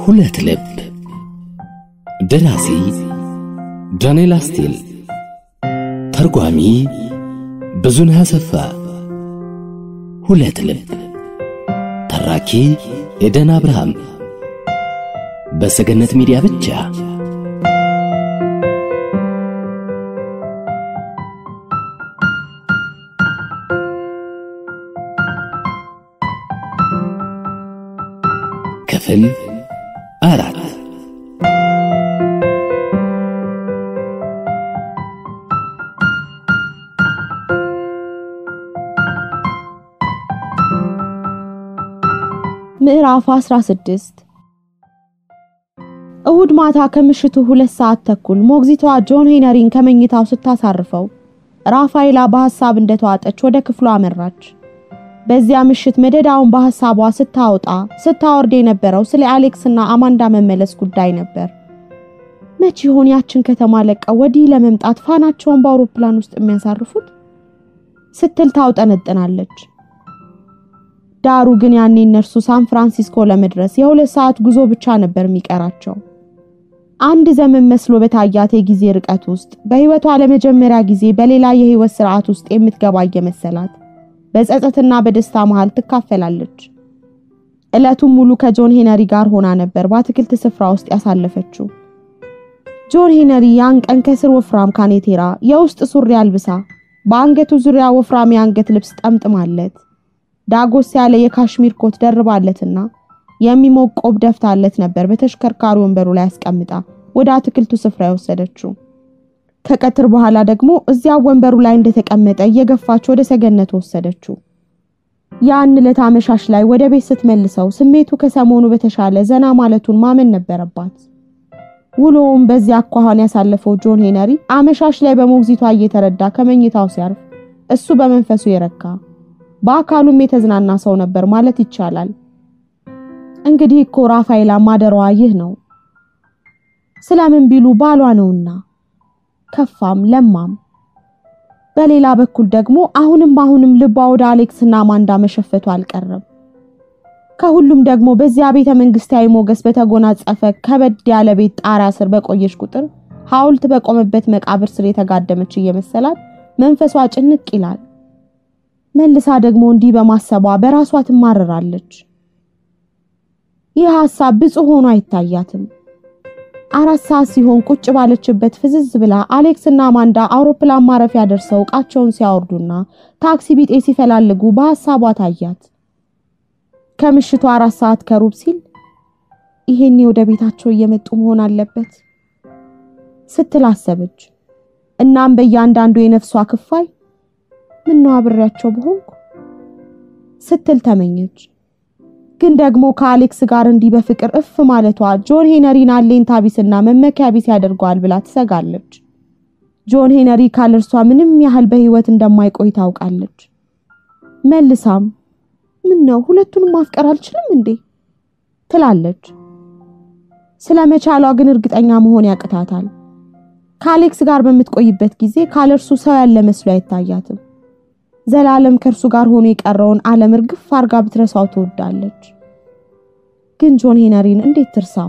ሁለት ልብ ደራሲ ዳንኤል አስቴል ተርጓሚ ብዙነህ አሰፋ ሁለት ልብ ተራኪ ኤደን አብርሃም በሰገነት ሚዲያ ብቻ ክፍል አራት ምዕራፍ 16 እሁድ ማታ ከምሽቱ ሁለት ሰዓት ተኩል ሞግዚቷ ጆን ሄነሪን ከመኝታው ስታሳርፈው ራፋኤላ በሐሳብ እንደተዋጠች ወደ ክፍሉ አመራች። በዚያ ምሽት መደዳውን በሐሳቧ ስታወጣ ስታወርድ የነበረው ስለ አሌክስና አማንዳ መመለስ ጉዳይ ነበር። መቼ ይሆን ያችን ከተማ ለቀው ወዲህ ለመምጣት ፋናቸውን በአውሮፕላን ውስጥ የሚያሳርፉት ስትል ታውጠነጥናለች። ዳሩ ግን ያኔ እነርሱ ሳን ፍራንሲስኮ ለመድረስ የሁለት ሰዓት ጉዞ ብቻ ነበር የሚቀራቸው። አንድ ዘመን መስሎ በታያት የጊዜ ርቀት ውስጥ በሕይወቷ ለመጀመሪያ ጊዜ በሌላ የሕይወት ስርዓት ውስጥ የምትገባ እየመሰላት በጸጸትና በደስታ መሃል ትካፈላለች። ዕለቱን ሙሉ ከጆን ሄነሪ ጋር ሆና ነበር በአትክልት ስፍራ ውስጥ ያሳለፈችው። ጆን ሄነሪ ያን ቀን ከስር ወፍራም ካኔቴራ የውስጥ ሱሪ አልብሳ በአንገቱ ዙሪያ ወፍራም የአንገት ልብስ ጠምጥማለት ዳጎስ ያለ የካሽሚር ኮት ደርባለትና የሚሞቅ ቆብ ደፍታለት ነበር በተሽከርካሪ ወንበሩ ላይ አስቀምጣ ወደ አትክልቱ ስፍራ የወሰደችው። ከቀትር በኋላ ደግሞ እዚያ ወንበሩ ላይ እንደተቀመጠ እየገፋች ወደ ሰገነት ወሰደችው። ያን ዕለት አመሻሽ ላይ ወደ ቤት ስትመልሰው ስሜቱ ከሰሞኑ በተሻለ ዘና ማለቱን ማመን ነበረባት። ውሎውም በዚያ አኳኋን ያሳለፈው ጆን ሄነሪ አመሻሽ ላይ በሞግዚቷ እየተረዳ ከመኝታው ሲያርፍ እሱ በመንፈሱ የረካ በአካሉም የተዝናና ሰው ነበር ማለት ይቻላል። እንግዲህ እኮ ራፋኤላ ማደሯ ይህ ነው። ስለምን ቢሉ ባሏ ነውና ከፋም ለማም። በሌላ በኩል ደግሞ አሁንም አሁንም ልቧ ወደ አሌክስና አማንዳ መሸፈቱ አልቀረም። ከሁሉም ደግሞ በዚያ ቤተ መንግስታዊ ሞገስ በተጎናጸፈ ከበድ ያለ ቤት ጣሪያ ስር በቆየች ቁጥር ሐውልት በቆመበት መቃብር ስር የተጋደመች እየመሰላት መንፈሷ ጭንቅ ይላል። መልሳ ደግሞ እንዲህ በማሰቧ በራሷ ትማረራለች። ይህ ሐሳብ ብፁዕ ሆኖ አይታያትም። አራት ሰዓት ሲሆን ቁጭ ባለችበት ፍዝዝ ብላ አሌክስ እና አማንዳ አውሮፕላን ማረፊያ ደርሰው ዕቃቸውን ሲያወርዱና ታክሲ ቢጤ ሲፈላልጉ በሐሳቧ ታያት። ከምሽቱ አራት ሰዓት ከሩብ ሲል ይሄኔ ወደ ቤታቸው እየመጡ መሆን አለበት ስትል አሰበች። እናም በእያንዳንዱ የነፍሷ ክፋይ ምነው አብሬያቸው በሆንኩ ስትል ተመኘች። ግን ደግሞ ከአሌክስ ጋር እንዲህ በፍቅር እፍ ማለቷ ጆን ሄነሪን አለኝታ ቢስና መመኪያ ቢስ ያደርገዋል ብላ ትሰጋለች። ጆን ሄነሪ ካለ እርሷ ምንም ያህል በሕይወት እንደማይቆይ ታውቃለች። መልሳም ምን ነው ሁለቱንም ማፍቀር አልችልም እንዴ ትላለች። ስለ መቻሏ ግን እርግጠኛ መሆን ያቅታታል። ከአሌክስ ጋር በምትቆይበት ጊዜ ካለ እርሱ ሰው ያለ መስሎ አይታያትም። ዘላለም ከእርሱ ጋር ሆኖ የቀረውን ዓለም እርግፍ አርጋ ብትረሳው ትወዳለች። ግን ጆን ሄነሪን እንዴት ትርሳው?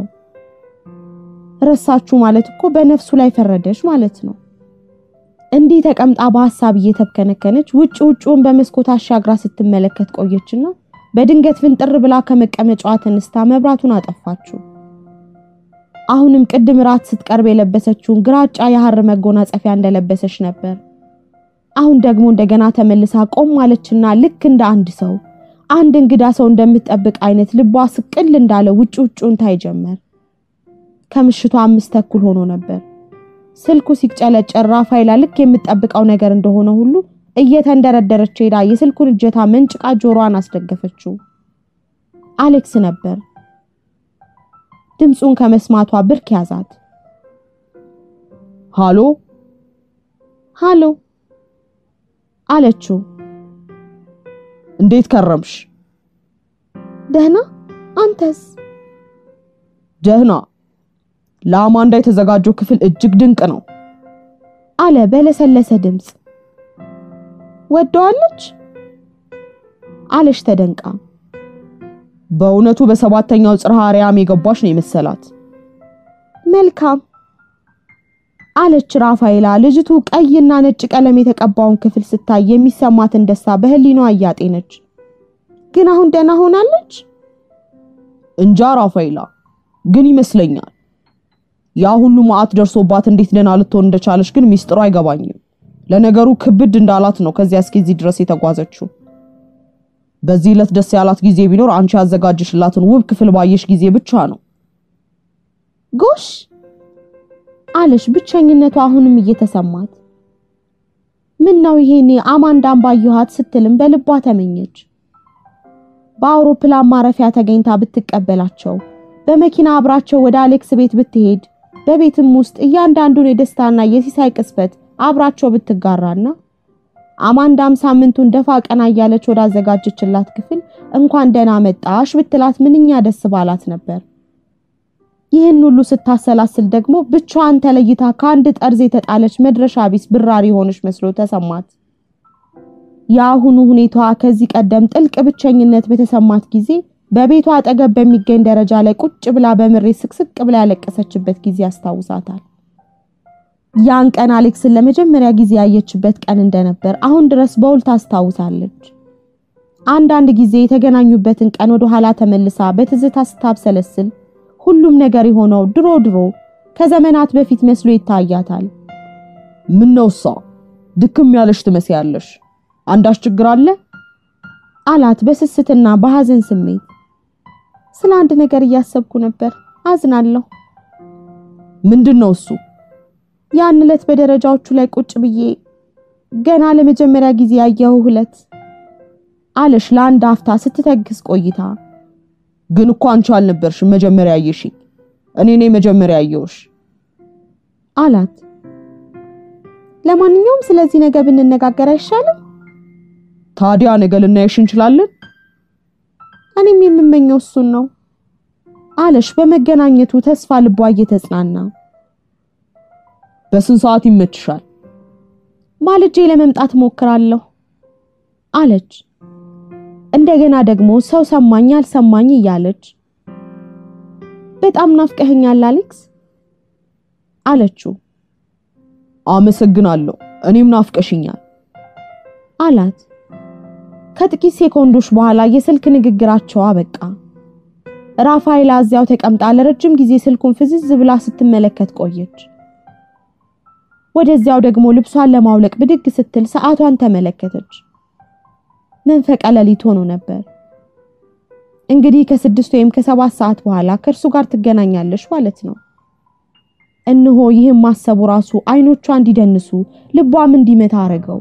ረሳችሁ ማለት እኮ በነፍሱ ላይ ፈረደች ማለት ነው። እንዲህ ተቀምጣ በሐሳብ እየተብከነከነች ውጭ ውጭውን በመስኮት አሻግራ ስትመለከት ቆየችና በድንገት ፍንጥር ብላ ከመቀመጫዋ ተነስታ መብራቱን አጠፋችው። አሁንም ቅድም ራት ስትቀርብ የለበሰችውን ግራጫ የሐር መጎናጸፊያ እንደለበሰች ነበር። አሁን ደግሞ እንደገና ተመልሳ ቆም ማለችና ልክ እንደ አንድ ሰው አንድ እንግዳ ሰው እንደምትጠብቅ አይነት ልቧ ስቅል እንዳለ ውጭ ውጭውን ታይ ጀመር። ከምሽቱ አምስት ተኩል ሆኖ ነበር። ስልኩ ሲጨለጨር ራፋኤላ ልክ የምትጠብቀው ነገር እንደሆነ ሁሉ እየተንደረደረች ሄዳ የስልኩን እጀታ መንጭቃ ጆሮዋን አስደገፈችው። አሌክስ ነበር። ድምፁን ከመስማቷ ብርክ ያዛት። ሃሎ ሃሎ አለችው። እንዴት ከረምሽ? ደህና፣ አንተስ? ደህና። ለአማንዳ የተዘጋጀው ክፍል እጅግ ድንቅ ነው አለ በለሰለሰ ድምፅ። ወደዋለች አለች ተደንቃ። በእውነቱ በሰባተኛው ጽርሐ አርያም የገባች ነው የመሰላት። መልካም አለች ራፋኤላ ልጅቱ ቀይና ነጭ ቀለም የተቀባውን ክፍል ስታይ የሚሰማትን ደስታ በህሊናዋ እያጤነች። ግን አሁን ደህና ሆናለች? እንጃ ራፋኤላ፣ ግን ይመስለኛል ያ ሁሉ መዓት ደርሶባት እንዴት ደህና ልትሆን እንደቻለች ግን ሚስጥሩ አይገባኝም። ለነገሩ ክብድ እንዳላት ነው ከዚያ እስከዚህ ድረስ የተጓዘችው። በዚህ ዕለት ደስ ያላት ጊዜ ቢኖር አንቺ ያዘጋጀሽላትን ውብ ክፍል ባየሽ ጊዜ ብቻ ነው። ጎሽ አለሽ ብቸኝነቱ አሁንም እየተሰማት። ምን ነው ይሄኔ አማንዳን ባየኋት ስትልም በልቧ ተመኘች። በአውሮፕላን ማረፊያ ተገኝታ ብትቀበላቸው፣ በመኪና አብራቸው ወደ አሌክስ ቤት ብትሄድ፣ በቤትም ውስጥ እያንዳንዱን የደስታና የሲሳይ ቅስበት አብራቸው ብትጋራና አማንዳም ሳምንቱን ደፋ ቀና እያለች ወዳዘጋጀችላት ክፍል እንኳን ደህና መጣሽ ብትላት ምንኛ ደስ ባላት ነበር። ይህን ሁሉ ስታሰላስል ደግሞ ብቻዋን ተለይታ ከአንድ ጠርዝ የተጣለች መድረሻ ቢስ ብራሪ ሆነች መስሎ ተሰማት። የአሁኑ ሁኔታዋ ከዚህ ቀደም ጥልቅ ብቸኝነት በተሰማት ጊዜ በቤቷ አጠገብ በሚገኝ ደረጃ ላይ ቁጭ ብላ በምሬት ስቅስቅ ብላ ያለቀሰችበት ጊዜ ያስታውሳታል። ያን ቀን አሌክስን ለመጀመሪያ ጊዜ ያየችበት ቀን እንደነበር አሁን ድረስ በውል ታስታውሳለች። አንዳንድ ጊዜ የተገናኙበትን ቀን ወደ ኋላ ተመልሳ በትዝታ ስታብሰለስል ሁሉም ነገር የሆነው ድሮ ድሮ ከዘመናት በፊት መስሎ ይታያታል። ምን ነው እሷ ድክም ያለሽ ትመስያለሽ። አንዳች ችግር አለ? አላት በስስትና በሐዘን ስሜት። ስለ አንድ ነገር እያሰብኩ ነበር፣ አዝናለሁ። ምንድን ነው እሱ? ያን ዕለት በደረጃዎቹ ላይ ቁጭ ብዬ ገና ለመጀመሪያ ጊዜ ያየሁ ዕለት አለሽ ለአንድ አፍታ ስትተግስ ቆይታ። ግን እኮ አንቺ አልነበርሽም መጀመሪያ ያየሽኝ፣ እኔ ነኝ መጀመሪያ ያየሁሽ አላት። ለማንኛውም ስለዚህ ነገር ብንነጋገር አይሻልም? ታዲያ ነገ ልናየሽ እንችላለን። እኔም የምመኘው እሱን ነው አለሽ በመገናኘቱ ተስፋ ልቧ እየተጽናና። በስንት ሰዓት ይመችሻል? ማልጄ ለመምጣት ሞክራለሁ አለች። እንደገና ደግሞ ሰው ሰማኝ አልሰማኝ እያለች በጣም ናፍቀኸኛል አሌክስ አለችው። አመሰግናለሁ፣ እኔም ናፍቀሽኛል አላት። ከጥቂት ሴኮንዶች በኋላ የስልክ ንግግራቸው አበቃ። ራፋኤላ እዚያው ተቀምጣ ለረጅም ጊዜ ስልኩን ፍዝዝ ብላ ስትመለከት ቆየች። ወደዚያው ደግሞ ልብሷን ለማውለቅ ብድግ ስትል ሰዓቷን ተመለከተች። መንፈቀ ሌሊት ሆኖ ነበር። እንግዲህ ከስድስት ወይም ከሰባት ሰዓት በኋላ ከእርሱ ጋር ትገናኛለሽ ማለት ነው። እነሆ ይህም ማሰቡ ራሱ አይኖቿ እንዲደንሱ ልቧም እንዲመታ አረገው።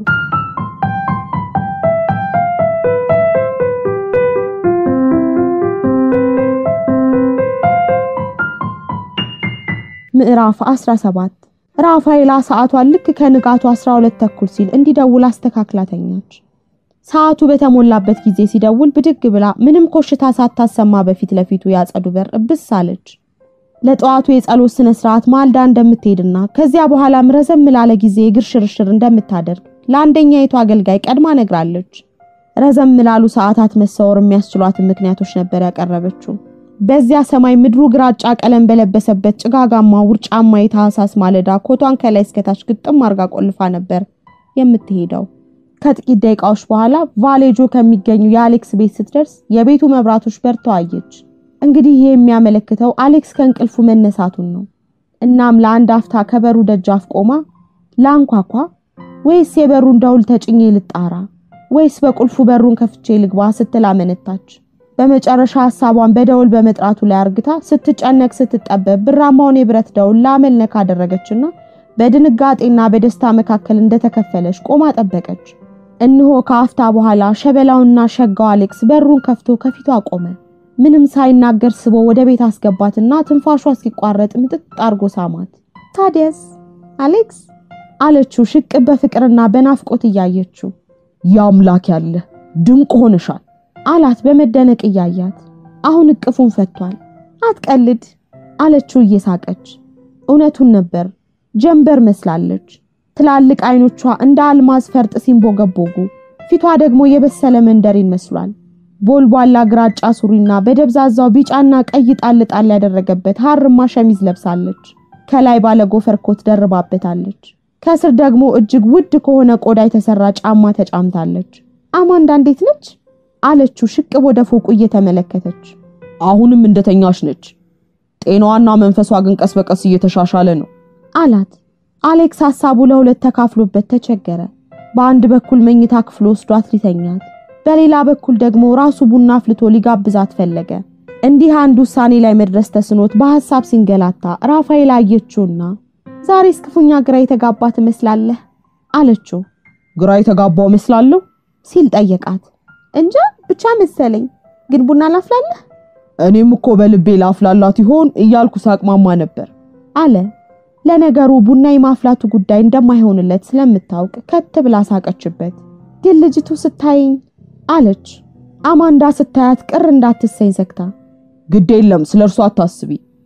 ምዕራፍ 17 ራፋኤላ ሰዓቷን ልክ ከንጋቱ 12 ተኩል ሲል እንዲደውል አስተካክላ ተኛች። ሰዓቱ በተሞላበት ጊዜ ሲደውል ብድግ ብላ ምንም ኮሽታ ሳታሰማ በፊት ለፊቱ ያጸዱ በር እብስ አለች። ለጠዋቱ የጸሎት ስነ ስርዓት ማልዳ እንደምትሄድና ከዚያ በኋላም ረዘም ላለ ጊዜ የእግር ሽርሽር እንደምታደርግ ለአንደኛይቱ አገልጋይ ቀድማ ነግራለች። ረዘም ላሉ ሰዓታት መሰወር የሚያስችሏትን ምክንያቶች ነበር ያቀረበችው። በዚያ ሰማይ ምድሩ ግራጫ ቀለም በለበሰበት ጭጋጋማ ውርጫማ የታህሳስ ማለዳ ኮቷን ከላይ እስከታች ግጥም አርጋ ቆልፋ ነበር የምትሄደው። ከጥቂት ደቂቃዎች በኋላ ቫሌጆ ከሚገኙ የአሌክስ ቤት ስትደርስ የቤቱ መብራቶች በርተው አየች። እንግዲህ ይህ የሚያመለክተው አሌክስ ከእንቅልፉ መነሳቱን ነው። እናም ለአንድ አፍታ ከበሩ ደጃፍ ቆማ ላንኳኳ ወይስ የበሩን ደውል ተጭኜ ልጣራ ወይስ በቁልፉ በሩን ከፍቼ ልግባ ስትል አመነታች። በመጨረሻ ሀሳቧን በደውል በመጥራቱ ላይ አርግታ ስትጨነቅ ስትጠበብ ብራማውን የብረት ደውል ላመልነ ካደረገችና በድንጋጤና በደስታ መካከል እንደተከፈለች ቆማ ጠበቀች። እነሆ ከአፍታ በኋላ ሸበላውና ሸጋው አሌክስ በሩን ከፍቶ ከፊቷ ቆመ። ምንም ሳይናገር ስቦ ወደ ቤት አስገባትና ትንፋሿ እስኪቋረጥ ምጥጥ አርጎ ሳማት። ታዲያስ አሌክስ አለችው ሽቅብ በፍቅርና በናፍቆት እያየችው። የአምላክ ያለ ድንቅ ሆነሻል አላት በመደነቅ እያያት። አሁን እቅፉን ፈቷል። አትቀልድ አለችው እየሳቀች። እውነቱን ነበር። ጀንበር መስላለች። ትላልቅ አይኖቿ እንደ አልማዝ ፈርጥ ሲንቦገቦጉ፣ ፊቷ ደግሞ የበሰለ መንደሪን መስሏል። ቦልቧላ ግራጫ ሱሪና በደብዛዛው ቢጫና ቀይ ጣል ጣል ያደረገበት ሀርማ ሸሚዝ ለብሳለች። ከላይ ባለ ጎፈር ኮት ደርባበታለች። ከስር ደግሞ እጅግ ውድ ከሆነ ቆዳ የተሰራ ጫማ ተጫምታለች። አማንዳ እንዴት ነች? አለችው ሽቅብ ወደ ፎቁ እየተመለከተች። አሁንም እንደተኛሽ ነች። ጤናዋና መንፈሷ ግን ቀስ በቀስ እየተሻሻለ ነው አላት። አሌክስ ሀሳቡ ለሁለት ተካፍሎበት ተቸገረ። በአንድ በኩል መኝታ ክፍል ወስዷት ሊተኛት፣ በሌላ በኩል ደግሞ ራሱ ቡና አፍልቶ ሊጋብዛት ፈለገ። እንዲህ አንድ ውሳኔ ላይ መድረስ ተስኖት በሐሳብ ሲንገላታ ራፋኤል አየችውና ዛሬስ ክፉኛ ግራ የተጋባ ትመስላለህ አለችው። ግራ የተጋባው እመስላለሁ ሲል ጠየቃት። እንጃ ብቻ መሰለኝ። ግን ቡና ላፍላለህ እኔም እኮ በልቤ ላፍላላት ይሆን እያልኩ ሳቅማማ ነበር አለ። ለነገሩ ቡና የማፍላቱ ጉዳይ እንደማይሆንለት ስለምታውቅ ከት ብላ ሳቀችበት። ግን ልጅቱ ስታይኝ አለች። አማንዳ ስታያት ቅር እንዳትሰኝ ዘግታ ግድ የለም ስለ እርሷ አታስቢ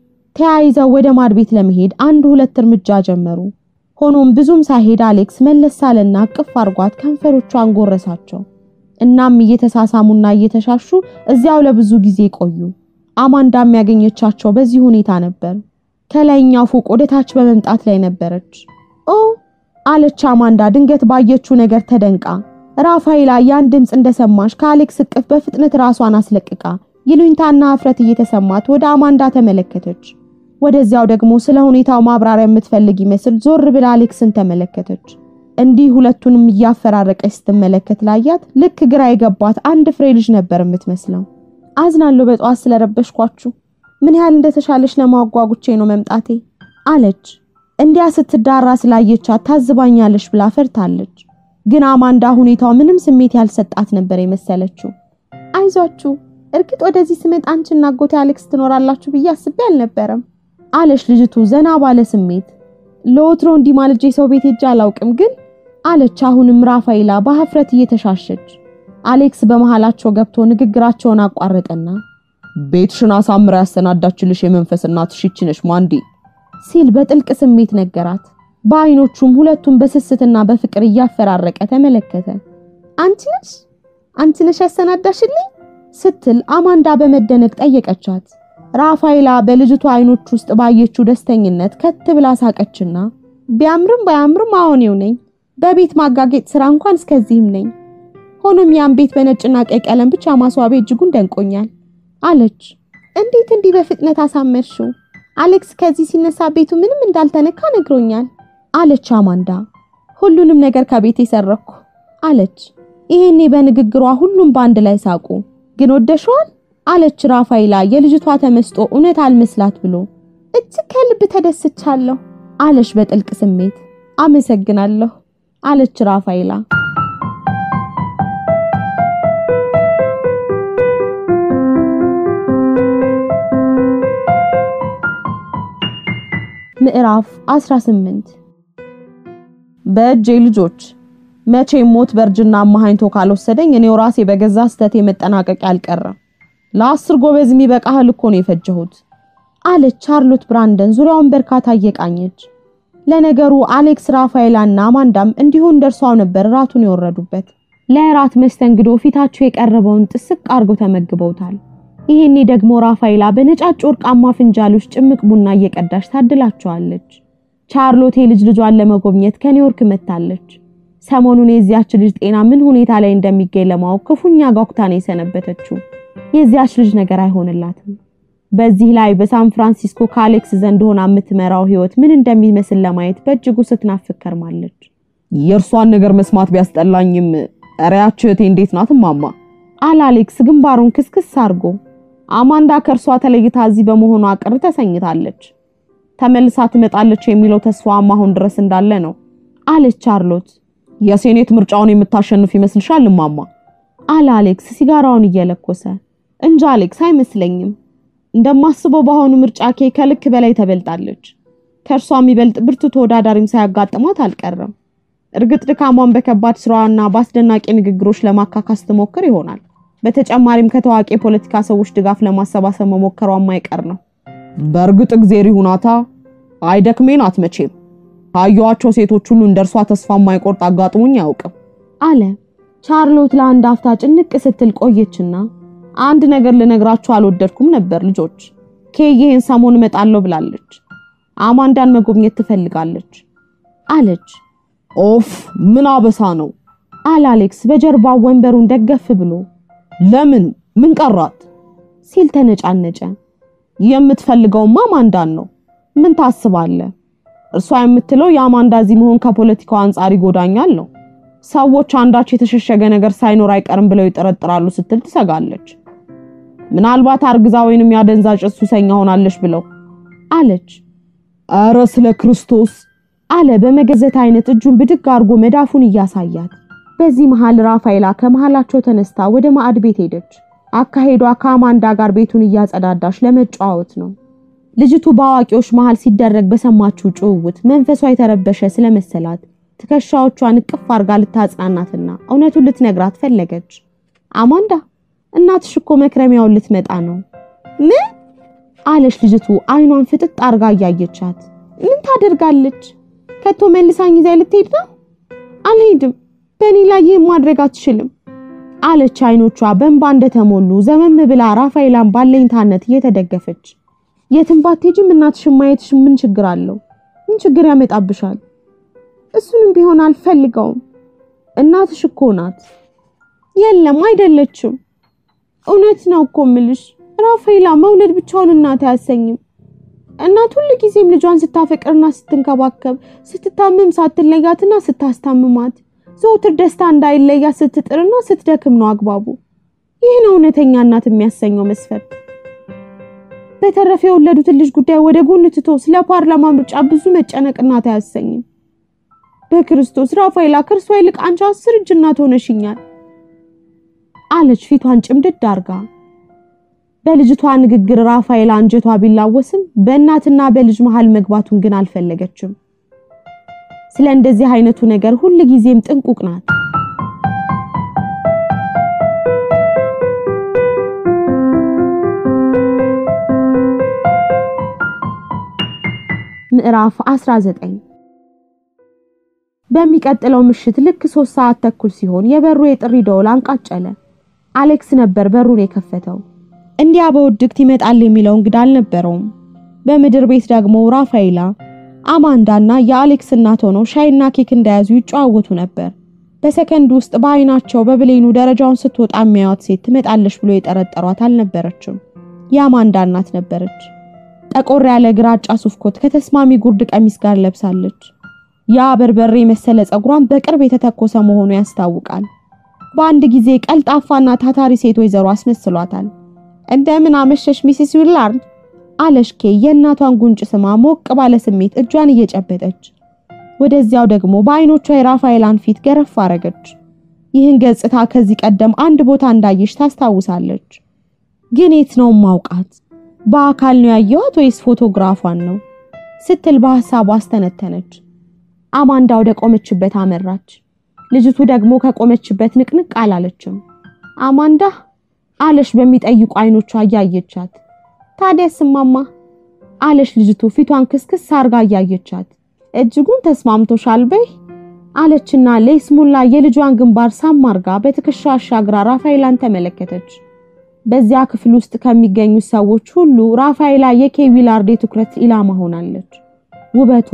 ተያይዘው ወደ ማድ ቤት ለመሄድ አንድ ሁለት እርምጃ ጀመሩ። ሆኖም ብዙም ሳይሄድ አሌክስ መለስ አለና ቅፍ አርጓት ከንፈሮቿን ጎረሳቸው። እናም እየተሳሳሙና እየተሻሹ እዚያው ለብዙ ጊዜ ቆዩ። አማንዳም ያገኘቻቸው በዚህ ሁኔታ ነበር። ከላይኛው ፎቅ ወደ ታች በመምጣት ላይ ነበረች። ኦ አለች አማንዳ ድንገት ባየችው ነገር ተደንቃ። ራፋኤላ ያን ድምፅ እንደሰማች ከአሌክስ እቅፍ በፍጥነት ራሷን አስለቅቃ ይሉኝታና እፍረት እየተሰማት ወደ አማንዳ ተመለከተች። ወደዚያው ደግሞ ስለ ሁኔታው ማብራሪያ የምትፈልግ ይመስል ዞር ብላ አሌክስን ተመለከተች። እንዲህ ሁለቱንም እያፈራረቀች ስትመለከት ላያት ልክ ግራ የገባት አንድ ፍሬ ልጅ ነበር የምትመስለው። አዝናለሁ በጠዋት ስለረበሽኳችሁ። ምን ያህል እንደተሻለች ለማጓጉቼ ነው መምጣቴ አለች። እንዲያ ስትዳራ ስላየቻት ታዝባኛለች ብላ ፈርታለች። ግን አማንዳ ሁኔታው ምንም ስሜት ያልሰጣት ነበር የመሰለችው። አይዟችሁ፣ እርግጥ ወደዚህ ስመጣ አንቺና አጎቴ አሌክስ ትኖራላችሁ ብዬ አስቤ አልነበረም አለች ልጅቱ ዘና ባለ ስሜት። ለወትሮ እንዲህ ማልጄ ሰው ቤት ሄጄ አላውቅም ግን አለች አሁንም ራፋይላ በሀፍረት እየተሻሸች። አሌክስ በመሃላቸው ገብቶ ንግግራቸውን አቋረጠና ቤትሽን አሳምራ ያሰናዳችልሽ የመንፈስ እናትሽ ይህች ነሽ ማንዲ ሲል በጥልቅ ስሜት ነገራት። በአይኖቹም ሁለቱም በስስትና በፍቅር እያፈራረቀ ተመለከተ። አንቺ ነሽ አንቺ ነሽ ያሰናዳሽልኝ ስትል አማንዳ በመደነቅ ጠየቀቻት። ራፋይላ በልጅቷ አይኖች ውስጥ ባየችው ደስተኝነት ከት ብላ ሳቀችና ቢያምርም ባያምርም አሁኔው ነኝ በቤት ማጋጌጥ ስራ እንኳን እስከዚህም ነኝ። ሆኖም ያን ቤት በነጭና ቀይ ቀለም ብቻ ማስዋቤ እጅጉን ደንቆኛል አለች። እንዴት እንዲህ በፍጥነት አሳመርሽው? አሌክስ ከዚህ ሲነሳ ቤቱ ምንም እንዳልተነካ ነግሮኛል አለች አማንዳ። ሁሉንም ነገር ከቤት የሰረኩ አለች። ይሄኔ በንግግሯ ሁሉም በአንድ ላይ ሳቁ። ግን ወደሽዋል አለች ራፋይላ የልጅቷ ተመስጦ እውነት አልመስላት ብሎ። እጅግ ከልብ ተደስቻለሁ አለች በጥልቅ ስሜት። አመሰግናለሁ አለች ራፋይላ። ምዕራፍ 18 በእጄ ልጆች መቼም ሞት በእርጅና አማሃኝቶ ካልወሰደኝ እኔው ራሴ በገዛ ስተቴ መጠናቀቅ አልቀረም። ለአስር ጎበዝ የሚበቃ እህል እኮ ነው የፈጀሁት አለች ቻርሎት ብራንደን ዙሪያውን በርካታ እየቃኘች። ለነገሩ አሌክስ ራፋኤላና አማንዳም እንዲሁ እንደርሷው ነበር ራቱን የወረዱበት። ለእራት መስተንግዶ ፊታቸው የቀረበውን ጥስቅ አድርገው ተመግበውታል። ይሄኔ ደግሞ ራፋኤላ በነጫጭ ወርቃማ ፍንጃሎች ጭምቅ ቡና እየቀዳች ታድላቸዋለች። ቻርሎት ልጅ ልጇን ለመጎብኘት ከኒውዮርክ መጥታለች። ሰሞኑን የዚያች ልጅ ጤና ምን ሁኔታ ላይ እንደሚገኝ ለማወቅ ክፉኛ ጓጉታ ነው የሰነበተችው። የዚያች ልጅ ነገር አይሆንላትም። በዚህ ላይ በሳን ፍራንሲስኮ ከአሌክስ ዘንድ ሆና የምትመራው ህይወት ምን እንደሚመስል ለማየት በእጅጉ ስትናፍቅ ከርማለች። የእርሷን ነገር መስማት ቢያስጠላኝም እሪያች እህቴ እንዴት ናት እማማ? አለ አሌክስ ግንባሩን ክስክስ አድርጎ። አማንዳ ከእርሷ ተለይታ እዚህ በመሆኗ ቅር ተሰኝታለች። ተመልሳ ትመጣለች የሚለው ተስፋዋም አሁን ድረስ እንዳለ ነው አለች ቻርሎት። የሴኔት ምርጫውን የምታሸንፍ ይመስልሻል እማማ? አለ አሌክስ ሲጋራውን እየለኮሰ። እንጃ አሌክስ አይመስለኝም። እንደማስበው በአሁኑ ምርጫ ኬ ከልክ በላይ ተበልጣለች። ከእርሷ የሚበልጥ ብርቱ ተወዳዳሪም ሳያጋጥሟት አልቀረም። እርግጥ ድካሟን በከባድ ስራዋና በአስደናቂ ንግግሮች ለማካካስ ትሞክር ይሆናል። በተጨማሪም ከታዋቂ የፖለቲካ ሰዎች ድጋፍ ለማሰባሰብ መሞከሯ የማይቀር ነው። በእርግጥ እግዜር ይሁናታ አይደክሜን አትመቼም። ካየኋቸው ሴቶች ሁሉ እንደርሷ ተስፋ የማይቆርጥ አጋጥሞኝ አያውቅም አለ ቻርሎት። ለአንድ አፍታ ጭንቅ ስትል ቆየችና አንድ ነገር ልነግራችሁ አልወደድኩም ነበር ልጆች። ኬ ይሄን ሰሞን እመጣለሁ ብላለች። አማንዳን መጎብኘት ትፈልጋለች አለች። ኦፍ ምን አበሳ ነው አለ አሌክስ በጀርባው ወንበሩን ደገፍ ብሎ። ለምን ምን ቀራት ሲል ተነጫነጨ። የምትፈልገውማ አማንዳን ነው ምን ታስባለህ? እርሷ የምትለው የአማንዳ እዚህ መሆን ከፖለቲካው አንጻር ይጎዳኛል ነው። ሰዎች አንዳች የተሸሸገ ነገር ሳይኖር አይቀርም ብለው ይጠረጥራሉ ስትል ትሰጋለች። ምናልባት አርግዛ ወይንም ያደንዛዥ ሱሰኛ ሆናለች ብለው አለች። ኧረ ስለ ክርስቶስ አለ በመገዘት አይነት እጁን ብድግ አድርጎ መዳፉን እያሳያት። በዚህ መሃል ራፋኤላ ከመሃላቸው ተነስታ ወደ ማዕድ ቤት ሄደች። አካሄዷ ከአማንዳ ጋር ቤቱን እያጸዳዳች ለመጨዋወት ነው። ልጅቱ በአዋቂዎች መሃል ሲደረግ በሰማችው ጭውውት መንፈሷ የተረበሸ ስለመሰላት ትከሻዎቿን እቅፍ አርጋ ልታጽናናትና እውነቱን ልትነግራት ፈለገች። አማንዳ እናትሽ እኮ መክረሚያውን ልትመጣ ነው። ምን አለች ልጅቱ አይኗን ፍጥጥ አርጋ እያየቻት። ምን ታደርጋለች? ከቶ መልሳኝ ይዛ ልትሄድ ነው? አልሄድም፣ በእኔ ላይ ይህን ማድረግ አትችልም አለች አይኖቿ በእንባ እንደተሞሉ ዘመም ብላ ራፋኤላን ባለኝታነት እየተደገፈች የትም ባትሄጂም እናትሽን ማየትሽ ምን ችግር አለው? ምን ችግር ያመጣብሻል? እሱንም ቢሆን አልፈልገውም። እናትሽ እኮ ናት። የለም አይደለችም። እውነት ነው እኮ ምልሽ ራፋኤላ፣ መውለድ ብቻውን እናት አያሰኝም። እናት ሁል ጊዜም ልጇን ስታፈቅርና ስትንከባከብ፣ ስትታመም ሳትለያትና ስታስታምማት፣ ዘውትር ደስታ እንዳይለያት ስትጥርና ስትደክም ነው አግባቡ። ይህ ነው እውነተኛ እናት የሚያሰኘው መስፈርት። በተረፈ የወለዱትን ልጅ ጉዳይ ወደ ጎን ትቶ ስለ ፓርላማ ምርጫ ብዙ መጨነቅ እናት አያሰኝም። በክርስቶስ ራፋኤላ፣ ከእርሷ ይልቅ አንቺ አስር እጅ እናት ሆነሽኛል አለች ፊቷን ጭምድድ አርጋ። በልጅቷ ንግግር ራፋኤላ አንጀቷ ቢላወስም በእናትና በልጅ መሃል መግባቱን ግን አልፈለገችም። ስለ እንደዚህ አይነቱ ነገር ሁል ጊዜም ጥንቁቅ ናት። ምዕራፍ 19 በሚቀጥለው ምሽት ልክ ሶስት ሰዓት ተኩል ሲሆን የበሩ የጥሪ ደወል አንቃጨለ። አሌክስ ነበር በሩን የከፈተው። እንዲያ በውድቅት ይመጣል የሚለው እንግዳ አልነበረውም። በምድር ቤት ደግሞ ራፋኤላ፣ አማንዳና የአሌክስ እናት ሆነው ሻይና ኬክ እንደያዙ ይጨዋወቱ ነበር። በሰከንድ ውስጥ በአይናቸው በብሌኑ ደረጃውን ስትወጣ የሚያዩት ሴት ትመጣለች ብሎ የጠረጠሯት አልነበረችም። የአማንዳ እናት ነበረች። ጠቆር ያለ ግራጫ ሱፍ ኮት ከተስማሚ ጉርድ ቀሚስ ጋር ለብሳለች። ያ በርበሬ መሰለ ጸጉሯን በቅርብ የተተኮሰ መሆኑ ያስታውቃል። በአንድ ጊዜ ቀልጣፋና ታታሪ ሴት ወይዘሮ አስመስሏታል። እንደምን አመሸሽ ሚስስ ዊላርድ አለሽ ኬ የእናቷን ጉንጭ ስማ ሞቅ ባለ ስሜት እጇን እየጨበጠች ወደዚያው ደግሞ በአይኖቿ የራፋኤላን ፊት ገረፍ አረገች። ይህን ገጽታ ከዚህ ቀደም አንድ ቦታ እንዳየሽ ታስታውሳለች። ግን የት ነው ማውቃት? በአካል ነው ያየኋት ወይስ ፎቶግራፏን ነው ስትል በሐሳቡ አስተነተነች። አማንዳ ወደ ቆመችበት አመራች። ልጅቱ ደግሞ ከቆመችበት ንቅንቅ አላለችም። አማንዳ አለሽ በሚጠይቁ አይኖቿ እያየቻት። ታዲያስ እማማ አለሽ ልጅቱ ፊቷን ክስክስ አርጋ እያየቻት። እጅጉን ተስማምቶሻል በይ አለችና ለይስሙላ የልጇን ግንባር ሳም አርጋ በትከሻ አሻግራ ራፋኤላን ተመለከተች። በዚያ ክፍል ውስጥ ከሚገኙት ሰዎች ሁሉ ራፋኤላ የኬ ዊላርድ የትኩረት ኢላማ ሆናለች። ውበቷ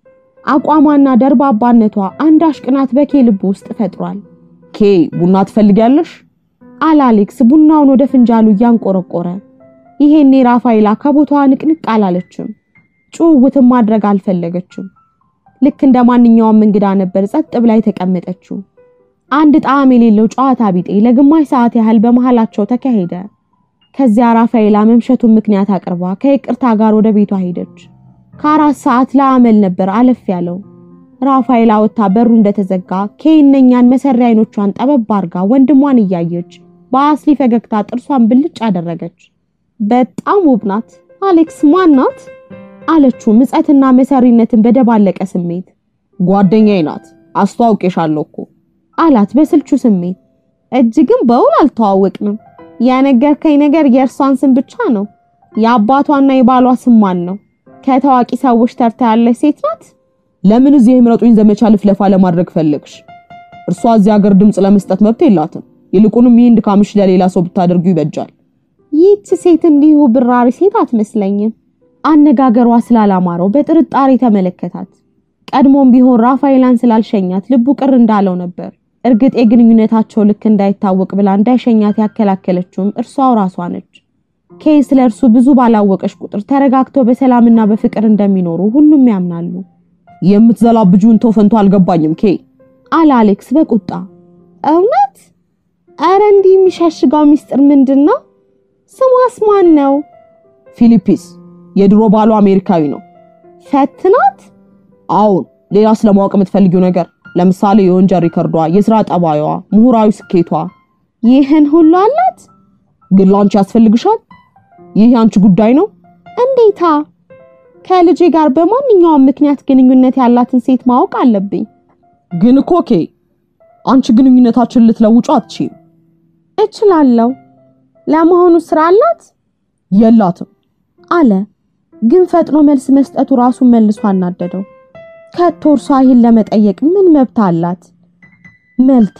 አቋሟና ደርባባነቷ አንዳች ቅናት በኬ ልብ ውስጥ ፈጥሯል። ኬ ቡና ትፈልጊያለሽ? አለ አሌክስ ቡናውን ወደ ፍንጃሉ እያንቆረቆረ። ይሄኔ ራፋኤላ ከቦታዋ ንቅንቅ አላለችም። ጭውውትን ማድረግ አልፈለገችም። ልክ እንደ ማንኛውም እንግዳ ነበር ጸጥ ብላ የተቀመጠችው። አንድ ጣዕም የሌለው ጨዋታ ቢጤ ለግማሽ ሰዓት ያህል በመሃላቸው ተካሄደ። ከዚያ ራፋኤላ መምሸቱን ምክንያት አቅርባ ከይቅርታ ጋር ወደ ቤቷ ሄደች። ከአራት ሰዓት ለአመል ነበር አለፍ ያለው። ራፋኤላ ወጥታ በሩ እንደተዘጋ ኬይነኛን መሰሪ አይኖቿን ጠበብ አርጋ ወንድሟን እያየች በአስሊ ፈገግታ ጥርሷን ብልጭ አደረገች። በጣም ውብ ናት። አሌክስ ማን ናት? አለችው ምጸትና መሰሪነትን በደባለቀ ስሜት። ጓደኛዬ ናት፣ አስተዋውቄሻለሁ እኮ አላት በስልቹ ስሜት። እጅግም በውል አልተዋወቅንም። የነገርከኝ ነገር የእርሷን ስም ብቻ ነው። የአባቷና የባሏ ስም ማን ነው? ከታዋቂ ሰዎች ተርታ ያለች ሴት ናት? ለምን እዚህ የምረጡኝ ዘመቻ ልፍለፋ ለማድረግ ፈለግሽ? እርሷ እዚህ ሀገር ድምፅ ለመስጠት መብት የላትም። ይልቁንም ይህን ድካምሽ ለሌላ ሰው ብታደርጉ ይበጃል። ይህች ሴት እንዲሁ ብራሪ ሴት አትመስለኝም። አነጋገሯ ስላላማረው በጥርጣሬ ተመለከታት። ቀድሞም ቢሆን ራፋኤላን ስላልሸኛት ልቡ ቅር እንዳለው ነበር። እርግጥ የግንኙነታቸው ልክ እንዳይታወቅ ብላ እንዳይሸኛት ያከላከለችውም እርሷው ራሷ ነች። ኬይ ስለ እርሱ ብዙ ባላወቀች ቁጥር ተረጋግተው በሰላምና በፍቅር እንደሚኖሩ ሁሉም ያምናሉ የምትዘላብጁን ተው ፈንቶ አልገባኝም ኬ አለ አሌክስ በቁጣ። እውነት? አረ እንዲህ የሚሸሽገው ሚስጥር ምንድን ነው? ስሟስ ማን ነው? ፊሊፒስ የድሮ ባሉ አሜሪካዊ ነው። ፈትናት? አዎን። ሌላ ስለማወቅ የምትፈልጊው ነገር ለምሳሌ የወንጀል ሪከርዷ፣ የስራ ጠባዩዋ፣ ምሁራዊ ስኬቷ ይህን ሁሉ አላት? ግን ላንቺ ያስፈልግሻል? ይህ የአንቺ ጉዳይ ነው። እንዴታ! ከልጄ ጋር በማንኛውም ምክንያት ግንኙነት ያላትን ሴት ማወቅ አለብኝ። ግን እኮ ኬ አንቺ ግንኙነታችን ልትለውጩ አትችይም። እችላለሁ። ለመሆኑ ስራ አላት? የላትም አለ። ግን ፈጥኖ መልስ መስጠቱ ራሱን መልሶ አናደደው። ከቶ እርሷ ይህን ለመጠየቅ ምን መብት አላት? መልቲ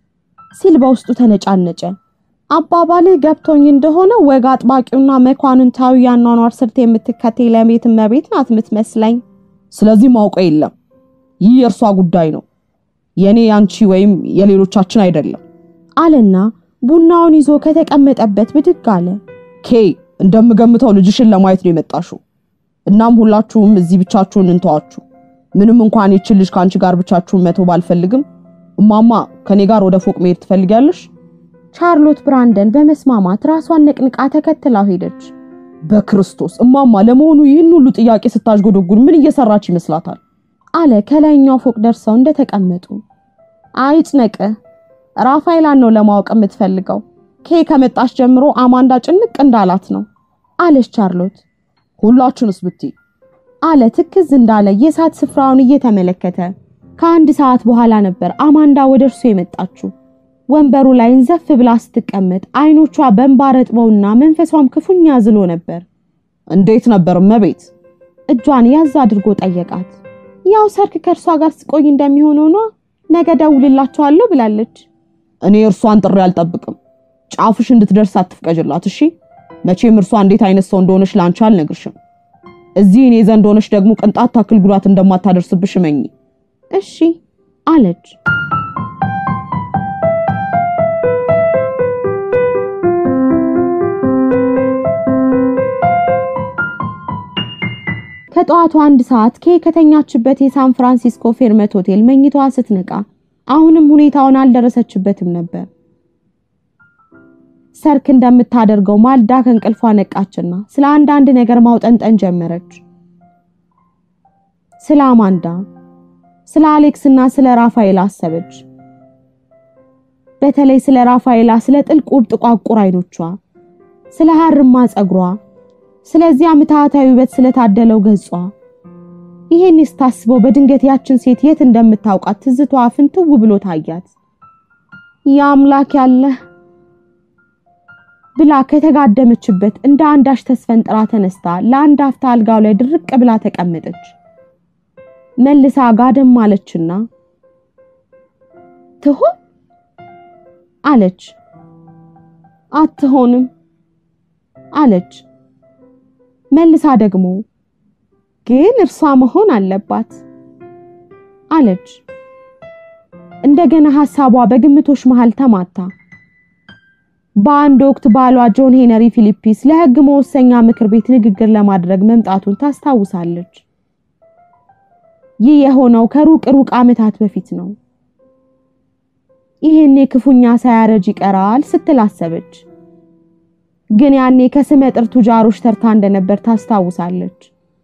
ሲል በውስጡ ተነጫነጨ። አባባልህ ገብቶኝ እንደሆነ ወግ አጥባቂውና መኳንንታዊ ያኗኗር ስልት የምትከተል ለቤት እመቤት ናት የምትመስለኝ። ስለዚህ ማውቀው የለም። ይህ የእርሷ ጉዳይ ነው፣ የእኔ ያንቺ ወይም የሌሎቻችን አይደለም አለና ቡናውን ይዞ ከተቀመጠበት ብድግ አለ። ኬ እንደምገምተው ልጅሽን ለማየት ነው የመጣሽው። እናም ሁላችሁም እዚህ ብቻችሁን እንተዋችሁ። ምንም እንኳን ይችን ልጅ ከአንቺ ጋር ብቻችሁን መተው ባልፈልግም፣ እማማ ከኔ ጋር ወደ ፎቅ መሄድ ትፈልጊያለሽ? ቻርሎት ብራንደን በመስማማት ራሷን ነቅንቃ ተከትላው ሄደች። በክርስቶስ እማማ፣ ለመሆኑ ይህን ሁሉ ጥያቄ ስታዥጎደጉን ምን እየሰራች ይመስላታል? አለ ከላይኛው ፎቅ ደርሰው እንደተቀመጡ። አይጭነቅህ፣ ራፋኤላን ነው ለማወቅ የምትፈልገው። ኬ ከመጣች ጀምሮ አማንዳ ጭንቅ እንዳላት ነው አለች ቻርሎት። ሁላችሁንስ ብትይ አለ ትክዝ እንዳለ የእሳት ስፍራውን እየተመለከተ። ከአንድ ሰዓት በኋላ ነበር አማንዳ ወደ እርሱ የመጣችው። ወንበሩ ላይ እንዘፍ ብላ ስትቀመጥ አይኖቿ በእንባ ረጥበውና መንፈሷም ክፉኛ ዝሎ ነበር። እንዴት ነበር እመቤት? እጇን ያዝ አድርጎ ጠየቃት። ያው ሰርክ ከእርሷ ጋር ስቆይ እንደሚሆነው ነዋ። ነገ ደውልላቸዋለሁ ብላለች። እኔ እርሷን ጥሪ አልጠብቅም። ጫፍሽ እንድትደርስ አትፍቀጅላት እሺ። መቼም እርሷ እንዴት አይነት ሰው እንደሆነች ላንቺ አልነግርሽም። እዚህ እኔ ዘንድ ሆነሽ ደግሞ ቅንጣት ታክል ጉዳት እንደማታደርስብሽ እመኚ። እሺ አለች። ከጠዋቱ አንድ ሰዓት ኬ ከተኛችበት የሳን ፍራንሲስኮ ፌርመት ሆቴል መኝታዋ ስትነቃ አሁንም ሁኔታውን አልደረሰችበትም ነበር። ሰርክ እንደምታደርገው ማልዳ ከእንቅልፏ ነቃችና ስለ አንዳንድ ነገር ማውጠንጠን ጀመረች። ስለ አማንዳ፣ ስለ አሌክስና ስለ ራፋኤላ አሰበች። በተለይ ስለ ራፋኤላ፣ ስለ ጥልቅ ውብ ጥቋቁር አይኖቿ፣ ስለ ሀርማ ጸጉሯ፣ ስለዚያ ምትሃታዊ ውበት ስለታደለው ገጿ። ይሄን ስታስበው በድንገት ያችን ሴት የት እንደምታውቃት ትዝቷ ፍንትው ብሎ ታያት። የአምላክ ያለህ ብላ ከተጋደመችበት እንደ አንዳች ተስፈንጥራ ተነስታ ለአንድ አፍታ አልጋው ላይ ድርቅ ብላ ተቀመጠች። መልሳ ጋደም አለችና ትሆን አለች። አትሆንም አለች። መልሳ ደግሞ ግን እርሷ መሆን አለባት አለች። እንደገና ሐሳቧ በግምቶች መሃል ተማታ። በአንድ ወቅት ባሏ ጆን ሄነሪ ፊሊፒስ ለሕግ መወሰኛ ምክር ቤት ንግግር ለማድረግ መምጣቱን ታስታውሳለች። ይህ የሆነው ከሩቅ ሩቅ ዓመታት በፊት ነው። ይሄኔ ክፉኛ ሳያረጅ ይቀራል ስትል አሰበች። ግን ያኔ ከስመ ጥር ቱጃሮች ተርታ እንደነበር ታስታውሳለች።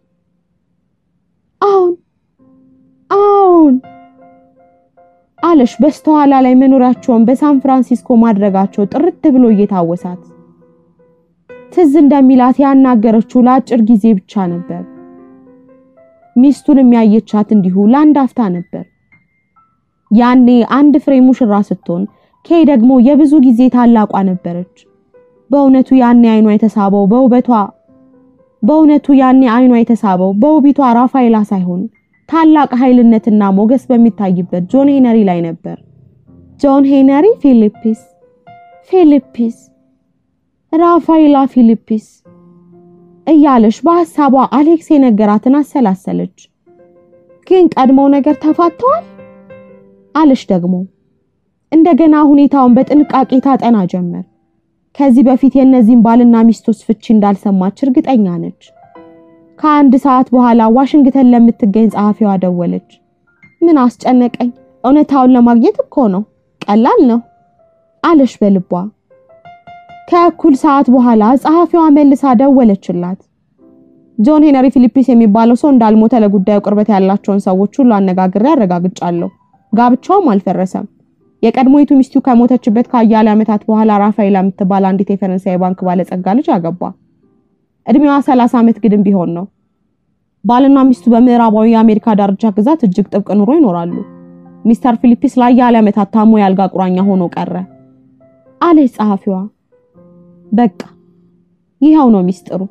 አሁን አሁን አለሽ በስተኋላ ላይ መኖሪያቸውን በሳን ፍራንሲስኮ ማድረጋቸው ጥርት ብሎ እየታወሳት ትዝ እንደሚላት ያናገረችው ለአጭር ጊዜ ብቻ ነበር። ሚስቱን የሚያየቻት እንዲሁ ለአንድ አፍታ ነበር። ያኔ አንድ ፍሬ ሙሽራ ስትሆን ኬይ ደግሞ የብዙ ጊዜ ታላቋ ነበረች። በእውነቱ ያኔ አይኗ የተሳበው በውበቷ በእውነቱ ያኔ አይኗ የተሳበው በውቢቷ ራፋኤላ ሳይሆን ታላቅ ኃይልነትና ሞገስ በሚታይበት ጆን ሄነሪ ላይ ነበር። ጆን ሄነሪ ፊሊፒስ ፊሊፒስ ራፋኤላ ፊሊፒስ እያለች በሐሳቧ አሌክስ የነገራትን አሰላሰለች። ግን ቀድሞው ነገር ተፋተዋል አለች ደግሞ እንደገና ሁኔታውን በጥንቃቄ ታጠና ጀመር። ከዚህ በፊት የእነዚህን ባልና ሚስቶች ፍቺ እንዳልሰማች እርግጠኛ ነች። ከአንድ ሰዓት በኋላ ዋሽንግተን ለምትገኝ ጸሐፊዋ ደወለች። ምን አስጨነቀኝ? እውነታውን ለማግኘት እኮ ነው፣ ቀላል ነው አለች በልቧ። ከእኩል ሰዓት በኋላ ጸሐፊዋ መልሳ ደወለችላት። ጆን ሄነሪ ፊሊፒስ የሚባለው ሰው እንዳልሞተ ለጉዳዩ ቅርበት ያላቸውን ሰዎች ሁሉ አነጋግሬ አረጋግጫለሁ። ጋብቻውም አልፈረሰም። የቀድሞይቱ ሚስቱ ከሞተችበት ከአያሌ ዓመታት በኋላ ራፋኤላ የምትባል አንዲት የፈረንሳይ ባንክ ባለጸጋ ልጅ አገባ። እድሜዋ ሰላሳ ዓመት ግድም ቢሆን ነው። ባልና ሚስቱ በምዕራባዊ የአሜሪካ ዳርቻ ግዛት እጅግ ጥብቅ ኑሮ ይኖራሉ። ሚስተር ፊሊፒስ ለአያሌ ዓመታት ታሞ የአልጋ ቁራኛ ሆኖ ቀረ አለች ጸሐፊዋ። በቃ ይኸው ነው ሚስጥሩ።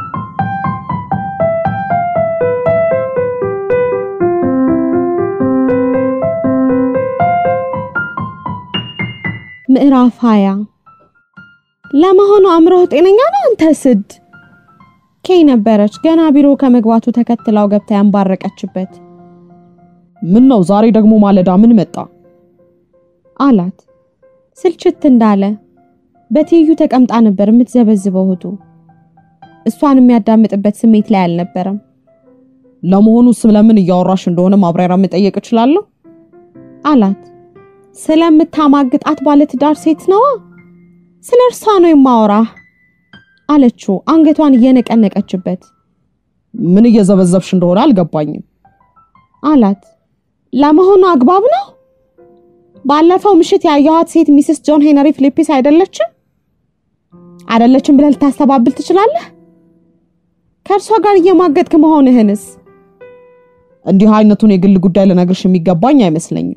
ምዕራፍ ሀያ ለመሆኑ አእምሮህ ጤነኛ ነው አንተ ስድ ኬይ ነበረች ገና ቢሮ ከመግባቱ ተከትላው ገብታ ያንባረቀችበት ምን ነው ዛሬ ደግሞ ማለዳ ምን መጣ? አላት ስልችት እንዳለ በትይዩ ተቀምጣ ነበር የምትዘበዝበው እህቱ እሷን የሚያዳምጥበት ስሜት ላይ አልነበረም ለመሆኑ ስለምን እያወራሽ እንደሆነ ማብራሪያ መጠየቅ እችላለሁ? አላት ስለምታማግጣት ባለትዳር ሴት ነዋ ስለ እርሷ ነው የማወራህ አለችው አንገቷን እየነቀነቀችበት ምን እየዘበዘብሽ እንደሆነ አልገባኝም። አላት ለመሆኑ አግባብ ነው ባለፈው ምሽት ያየኋት ሴት ሚስስ ጆን ሄነሪ ፊሊፒስ አይደለችም አይደለችም ብለህ ልታስተባብል ትችላለህ ከእርሷ ጋር እየማገጥክ መሆንህንስ እንዲህ አይነቱን የግል ጉዳይ ልነግርሽ የሚገባኝ አይመስለኝም።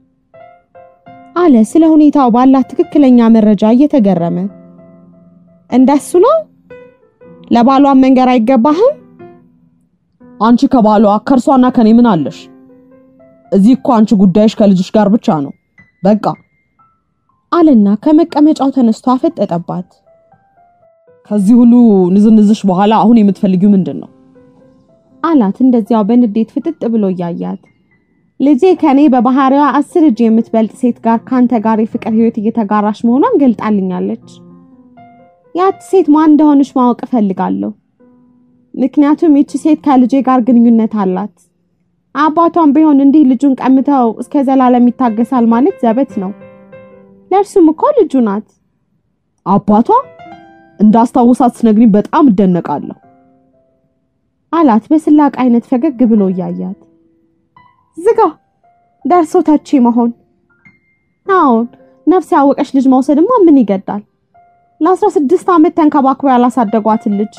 አለ ስለ ሁኔታው ባላት ትክክለኛ መረጃ እየተገረመ እንደሱ ነው ለባሏን መንገር አይገባህም አንቺ ከባሏ ከእርሷና ከኔ ምን አለሽ? እዚህ እኮ አንቺ ጉዳይሽ ከልጅሽ ጋር ብቻ ነው። በቃ አለና ከመቀመጫው ተነስቶ አፈጠጠባት ከዚህ ሁሉ ንዝንዝሽ በኋላ አሁን የምትፈልጊው ምንድን ነው? አላት እንደዚያው በንዴት ፍጥጥ ብሎ እያያት ልጄ ከኔ በባህሪዋ አስር እጅ የምትበልጥ ሴት ጋር ካንተ ጋር የፍቅር ህይወት እየተጋራሽ መሆኗን ገልጣልኛለች። ያች ሴት ማን እንደሆነች ማወቅ እፈልጋለሁ። ምክንያቱም ይቺ ሴት ከልጄ ጋር ግንኙነት አላት። አባቷም ቢሆን እንዲህ ልጁን ቀምተው እስከ ዘላለም ይታገሳል ማለት ዘበት ነው። ለእርሱም እኮ ልጁ ናት። አባቷ እንዳስታውሳት ስነግሪኝ በጣም እደነቃለሁ። አላት በስላቅ አይነት ፈገግ ብሎ እያያት ዝጋ ደርሶ ተቺ መሆን አዎን ነፍስ ያወቀች ልጅ መውሰድማ ምን ይገዳል ለአስራ ስድስት ዓመት ተንከባክበው ያላሳደጓትን ልጅ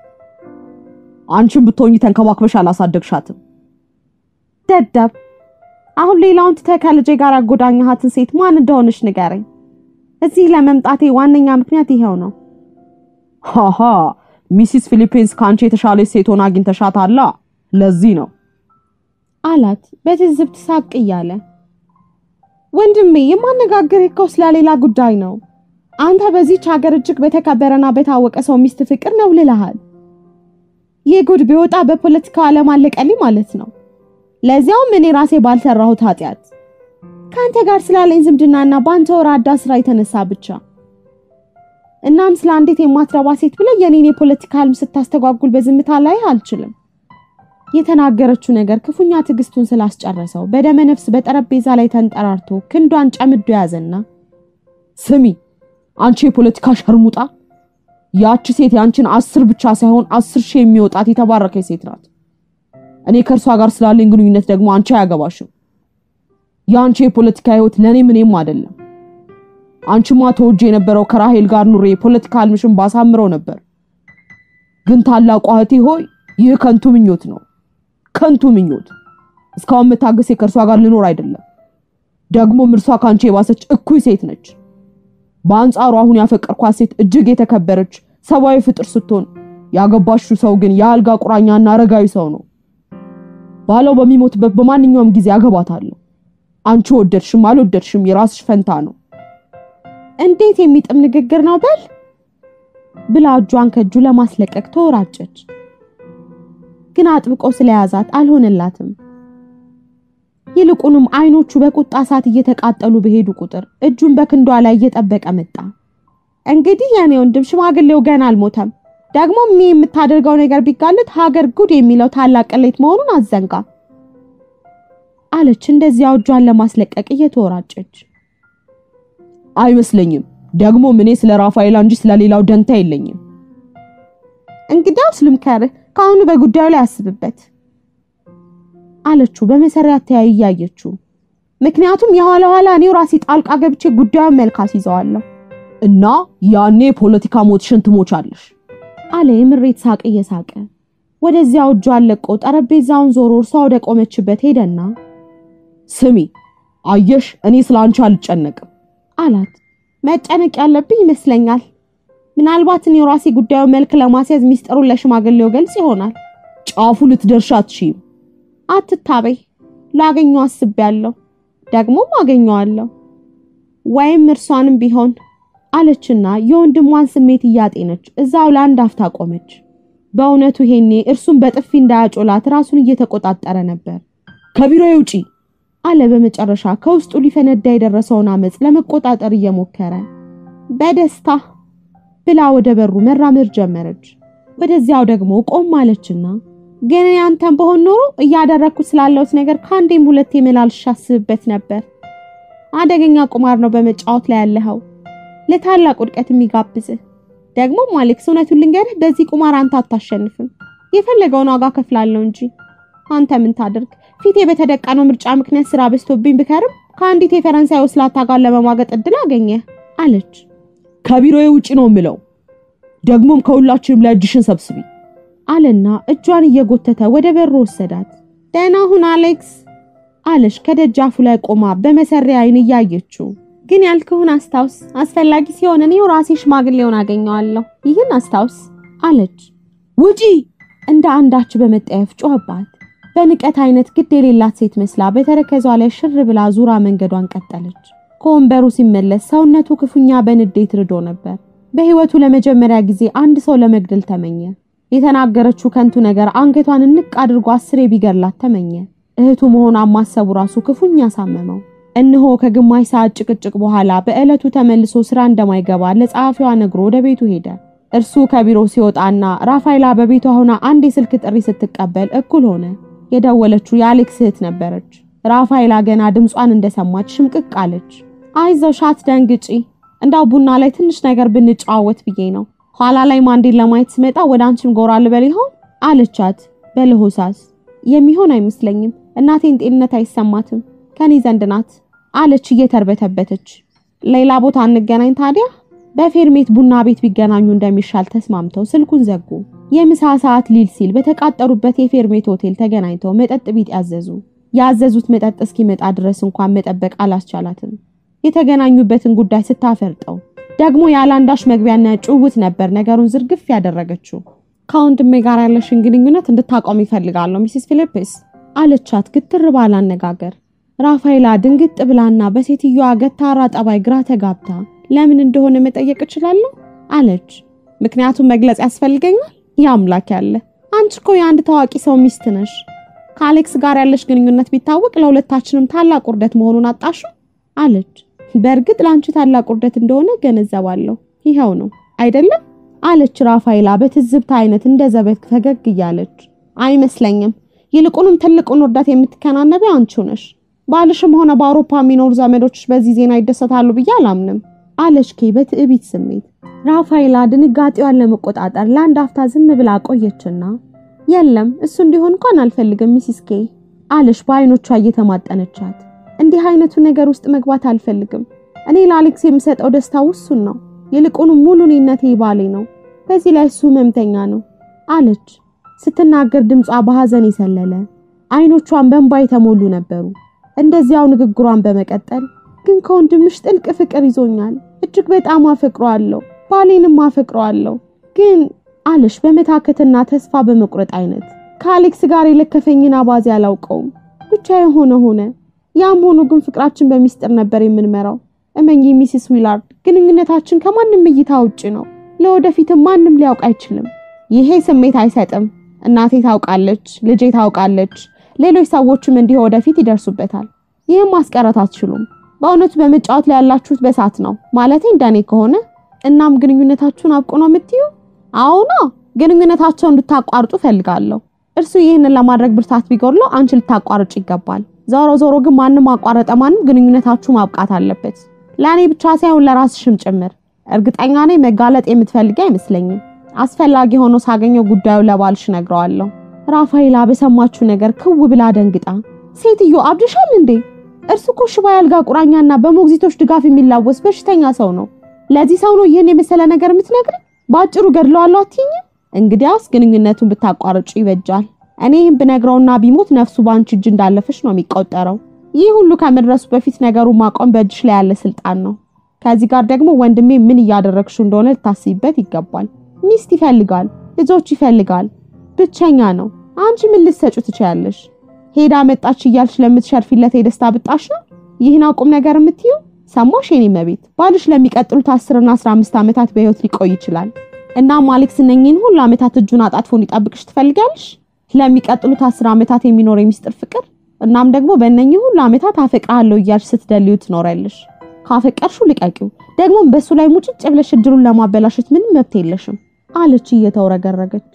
አንቺን ብትሆኚ ተንከባክበሽ አላሳደግሻትም። ደደብ አሁን ሌላውን ትተህ ከልጄ ጋር ያጎዳኛሃትን ሴት ማን እንደሆነች ንገረኝ እዚህ ለመምጣቴ ዋነኛ ምክንያት ይሄው ነው ሃሃ ሚሲስ ፊሊፒንስ ከአንቺ የተሻለች ሴት ሆና አግኝተሻታላ። ለዚህ ነው አላት በትዝብት ሳቅ እያለ ወንድሜ የማነጋገር እኮ ስለሌላ ጉዳይ ነው አንተ በዚች ሀገር እጅግ በተከበረና በታወቀ ሰው ሚስት ፍቅር ነው ልልሃል ይህ ጉድ ቢወጣ በፖለቲካው ዓለም አለቀልኝ ማለት ነው ለዚያውም እኔ ራሴ ባልሰራሁት ኃጢአት ከአንተ ጋር ስላለኝ ዝምድናና በአንተ ወራዳ ስራ የተነሳ ብቻ እናም ስለ አንዲት የማትረባ ሴት ብለህ የኔን የፖለቲካ ህልም ስታስተጓጉል በዝምታ ላይ አልችልም የተናገረችው ነገር ክፉኛ ትዕግስቱን ስላስጨረሰው በደመ ነፍስ በጠረጴዛ ላይ ተንጠራርቶ ክንዷን ጨምዶ ያዘና ስሚ አንቺ የፖለቲካ ሸርሙጣ፣ ያቺ ሴት ያንቺን አስር ብቻ ሳይሆን አስር ሺህ የሚወጣት የተባረከች ሴት ናት። እኔ ከእርሷ ጋር ስላለኝ ግንኙነት ደግሞ አንቺ አያገባሽም። የአንቺ የፖለቲካ ህይወት ለእኔ ምንም አይደለም። አንቺማ ተወጄ የነበረው ከራሄል ጋር ኑሬ የፖለቲካ ህልምሽን ባሳምረው ነበር። ግን ታላቋ እህቴ ሆይ ይህ ከንቱ ምኞት ነው፣ ከንቱ ምኞት። እስካሁን መታገሴ ከእርሷ ጋር ልኖር አይደለም። ደግሞም እርሷ ከአንቺ የባሰች እኩይ ሴት ነች። በአንጻሩ አሁን ያፈቀርኳት ሴት እጅግ የተከበረች ሰብአዊ ፍጥር ስትሆን ያገባሽው ሰው ግን የአልጋ ቁራኛና አረጋዊ ሰው ነው። ባለው በሚሞትበት በማንኛውም ጊዜ አገባታለሁ። አንቺ ወደድሽም አልወደድሽም የራስሽ ፈንታ ነው። እንዴት የሚጥም ንግግር ነው በል ብላ እጇን ከእጁ ለማስለቀቅ ተወራጨች። ግን አጥብቆ ስለያዛት አልሆነላትም። ይልቁንም አይኖቹ በቁጣ እሳት እየተቃጠሉ በሄዱ ቁጥር እጁን በክንዷ ላይ እየጠበቀ መጣ። እንግዲህ የኔ ወንድም ሽማግሌው ገና አልሞተም። ደግሞ ሚ የምታደርገው ነገር ቢጋለጥ ሀገር ጉድ የሚለው ታላቅ ቅሌት መሆኑን አዘንጋ አለች፣ እንደዚያው እጇን ለማስለቀቅ እየተወራጨች። አይመስለኝም። ደግሞ እኔ ስለ ራፋኤላ እንጂ ስለሌላው ደንታ የለኝም። እንግዲያውስ ልምከርህ፣ ከአሁኑ በጉዳዩ ላይ አስብበት አለችው በመሰሪያ ተያይ እያየችው። ምክንያቱም የኋላ ኋላ እኔው ራሴ ጣልቃ ገብቼ ጉዳዩን መልካስ ይዘዋለሁ እና ያኔ የፖለቲካ ሞትሽን ትሞቻለሽ አለ የምሬት ሳቅ እየሳቀ። ወደዚያው እጇን ለቆ ጠረጴዛውን ዞሮ እርሷ ወደ ቆመችበት ሄደና ስሚ አየሽ፣ እኔ ስለ አንቺ አልጨነቅም አላት። መጨነቅ ያለብኝ ይመስለኛል። ምናልባት እኔ ራሴ ጉዳዩ መልክ ለማስያዝ ሚስጥሩን ለሽማግሌው ገልጽ ይሆናል። ጫፉ ልትደርሻ አትችይም። አትታበይ፣ ላገኘው አስቤያለሁ፣ ደግሞም አገኘዋለሁ ወይም እርሷንም ቢሆን አለችና የወንድሟን ስሜት እያጤነች እዛው ለአንድ አፍታ ቆመች። በእውነቱ ይሄኔ እርሱን በጥፊ እንዳያጮላት ራሱን እየተቆጣጠረ ነበር። ከቢሮዬ ውጪ አለ በመጨረሻ ከውስጡ ሊፈነዳ የደረሰውን አመፅ ለመቆጣጠር እየሞከረ በደስታ ብላ ወደ በሩ መራመድ ጀመረች። ወደዚያው ደግሞ ቆም አለችና ግን ያንተን በሆን ኖሮ እያደረግኩት ስላለሁት ነገር ከአንዴም ሁለቴ መላልሽ አስብበት ነበር። አደገኛ ቁማር ነው በመጫወት ላይ ያለኸው፣ ለታላቅ ውድቀት የሚጋብዝህ። ደግሞም አሌክስ እውነቱን ልንገርህ፣ በዚህ ቁማር አንተ አታሸንፍም። የፈለገውን ዋጋ ከፍላለሁ እንጂ አንተ ምን ታደርግ? ፊቴ በተደቀነው ምርጫ ምክንያት ስራ በዝቶብኝ ብከርም ከአንዲት የፈረንሳይ ወስላታ ጋር ለመሟገጥ እድል አገኘ አለች። ከቢሮዬ ውጪ ነው የምለው። ደግሞም ከሁላችንም ላይ እጅሽን ሰብስቢ አለና እጇን እየጎተተ ወደ በሩ ወሰዳት። ደህና ሁን አሌክስ አለች ከደጃፉ ላይ ቆማ በመሰሪያ አይን እያየችው። ግን ያልክሁን አስታውስ፣ አስፈላጊ ሲሆን እኔው ራሴ ሽማግሌውን አገኘዋለሁ። ይህን አስታውስ አለች። ውጪ እንደ አንዳች በመጠየፍ ጮኸባት። በንቀት አይነት ግድ የሌላት ሴት መስላ በተረከዟ ላይ ሽር ብላ ዙራ መንገዷን ቀጠለች። ከወንበሩ ሲመለስ ሰውነቱ ክፉኛ በንዴት ርዶ ነበር። በህይወቱ ለመጀመሪያ ጊዜ አንድ ሰው ለመግደል ተመኘ። የተናገረችው ከንቱ ነገር አንገቷን እንቅ አድርጎ አስሬ ቢገላት ተመኘ። እህቱ መሆኗን ማሰቡ ራሱ ክፉኛ ሳመመው። እነሆ ከግማሽ ሰዓት ጭቅጭቅ በኋላ በዕለቱ ተመልሶ ስራ እንደማይገባ ለጸሐፊዋ ነግሮ ወደ ቤቱ ሄደ። እርሱ ከቢሮ ሲወጣና ራፋይላ በቤቷ ሆና አንድ የስልክ ጥሪ ስትቀበል እኩል ሆነ። የደወለችው የአሌክስ እህት ነበረች። ራፋይላ ገና ድምጿን እንደሰማች ሽምቅቅ አለች። አይዞሽ አትደንግጪ፣ እንዳው ቡና ላይ ትንሽ ነገር ብንጨዋወት ብዬ ነው። ኋላ ላይ ማንዴን ለማየት ስመጣ ወደ አንቺም ጎራ ልበል ይሆን አለቻት በለሆሳስ። የሚሆን አይመስለኝም፣ እናቴን ጤንነት አይሰማትም፣ ከኔ ዘንድ ናት አለች እየተርበተበተች። ሌላ ቦታ እንገናኝ ታዲያ። በፌርሜት ቡና ቤት ቢገናኙ እንደሚሻል ተስማምተው ስልኩን ዘጉ። የምሳ ሰዓት ሊል ሲል በተቃጠሩበት የፌርሜት ሆቴል ተገናኝተው መጠጥ ቢጥ ያዘዙ። ያዘዙት መጠጥ እስኪመጣ ድረስ እንኳን መጠበቅ አላስቻላትም። የተገናኙበትን ጉዳይ ስታፈርጠው ደግሞ ያላንዳሽ መግቢያና ጭውውት ነበር ነገሩን ዝርግፍ ያደረገችው። ከወንድሜ ጋር ያለሽን ግንኙነት እንድታቆም ይፈልጋለሁ ሚሲስ ፊሊፕስ አለቻት ግትር ባለ አነጋገር። ራፋይላ ድንግጥ ብላና በሴትዮዋ ገታራ ጠባይ ግራ ተጋብታ ለምን እንደሆነ መጠየቅ እችላለሁ አለች። ምክንያቱም መግለጽ ያስፈልገኛል። ያምላክ ያለ አንቺ እኮ የአንድ ታዋቂ ሰው ሚስት ነሽ። ከአሌክስ ጋር ያለሽ ግንኙነት ቢታወቅ ለሁለታችንም ታላቅ ውርደት መሆኑን አጣሹ አለች። በእርግጥ ለአንቺ ታላቅ ውርደት እንደሆነ ገነዘባለሁ። ይኸው ነው አይደለም አለች ራፋይላ በትዝብታ አይነት እንደ ዘበት ፈገግ እያለች። አይመስለኝም። ይልቁንም ትልቁን ውርደት የምትከናነቢ አንቺው ነሽ። ባልሽም ሆነ በአውሮፓ የሚኖሩ ዘመዶችሽ በዚህ ዜና ይደሰታሉ ብዬ አላምንም አለች ኬ በትዕቢት ስሜት። ራፋይላ ድንጋጤዋን ለመቆጣጠር ለአንድ አፍታ ዝም ብላ ቆየችና የለም እሱ እንዲሆን እንኳን አልፈልግም ሚሲስ ኬ አለች በአይኖቿ እየተማጠነቻት። እንዲህ አይነቱ ነገር ውስጥ መግባት አልፈልግም። እኔ ለአሌክስ የምሰጠው ደስታ ውሱን ነው። ይልቁንም ሙሉ እኔነቴ ባሌ ነው። በዚህ ላይ እሱ ህመምተኛ ነው አለች ስትናገር ድምጿ በሐዘን የሰለለ አይኖቿን በእንባ የተሞሉ ነበሩ። እንደዚያው ንግግሯን በመቀጠል ግን ከወንድምሽ ጥልቅ ፍቅር ይዞኛል። እጅግ በጣም አፈቅረዋለሁ፣ ባሌንም አፈቅረዋለሁ። ግን አለሽ በመታከትና ተስፋ በመቁረጥ አይነት ከአሌክስ ጋር የለከፈኝን አባዜ አላውቀውም። ብቻ የሆነ ሆነ። ያም ሆኖ ግን ፍቅራችን በሚስጥር ነበር የምንመራው። እመኚ ሚስስ ዊላርድ፣ ግንኙነታችን ከማንም እይታ ውጭ ነው። ለወደፊትም ማንም ሊያውቅ አይችልም። ይሄ ስሜት አይሰጥም። እናቴ ታውቃለች፣ ልጄ ታውቃለች፣ ሌሎች ሰዎችም እንዲህ ወደፊት ይደርሱበታል። ይህም ማስቀረት አትችሉም። በእውነቱ በመጫወት ላይ ያላችሁት በሳት ነው ማለቴ እንደኔ ከሆነ እናም ግንኙነታችሁን አብቁ ነው የምትዩ? አዎና ግንኙነታቸውን እንድታቋርጡ ፈልጋለሁ። እርሱ ይህንን ለማድረግ ብርታት ቢጎድለው አንቺ ልታቋርጭ ይገባል። ዞሮ ዞሮ ግን ማንም አቋረጠ ማንም ግንኙነታችሁ ማብቃት አለበት፣ ለእኔ ብቻ ሳይሆን ለራስሽም ጭምር። እርግጠኛ ነኝ መጋለጥ የምትፈልጊ አይመስለኝም። አስፈላጊ ሆኖ ሳገኘው ጉዳዩ ለባልሽ ነግረዋለሁ። ራፋኤላ በሰማችሁ ነገር ክው ብላ ደንግጣ ሴትዮ አብድሻል እንዴ? እርሱ እኮ ሽባ ያልጋ ቁራኛና በሞግዚቶች ድጋፍ የሚላወስ በሽተኛ ሰው ነው። ለዚህ ሰው ነው ይህን የመሰለ ነገር የምትነግር? በአጭሩ ገድለዋለሁ አትይኝም? እንግዲያውስ ግንኙነቱን ብታቋርጩ ይበጃል። እኔ ይህን ብነግረውና ቢሞት ነፍሱ በአንቺ እጅ እንዳለፈች ነው የሚቆጠረው። ይህ ሁሉ ከመድረሱ በፊት ነገሩን ማቆም በእጅሽ ላይ ያለ ስልጣን ነው። ከዚህ ጋር ደግሞ ወንድሜ ምን እያደረግሽ እንደሆነ ልታስቢበት ይገባል። ሚስት ይፈልጋል፣ ልጆች ይፈልጋል፣ ብቸኛ ነው። አንቺ ምን ልትሰጩ ትችያለሽ? ሄዳ መጣች እያልሽ ለምትሸርፊለት የደስታ ብጣሽ ነው ይህን አቁም ነገር የምትዩ? ሰማሽ የኔ መቤት፣ ባልሽ ለሚቀጥሉት 10 እና 15 ዓመታት በህይወት ሊቆይ ይችላል። እናም አሌክስ እነኚህን ሁሉ ዓመታት እጁን አጣጥፎ እንዲጠብቅሽ ትፈልጋለሽ? ለሚቀጥሉት 10 ዓመታት የሚኖር የሚስጥር ፍቅር እናም ደግሞ በእነኚህ ሁሉ ዓመታት አፈቅርሃለሁ እያልሽ ስትደልዩ ትኖሪያለሽ። ካፈቀርሽው ልቀቂው። ደግሞም በሱ ላይ ሙጭጭ ብለሽ እድሉን ለማበላሸት ምንም መብት የለሽም አለች እየተውረገረገች።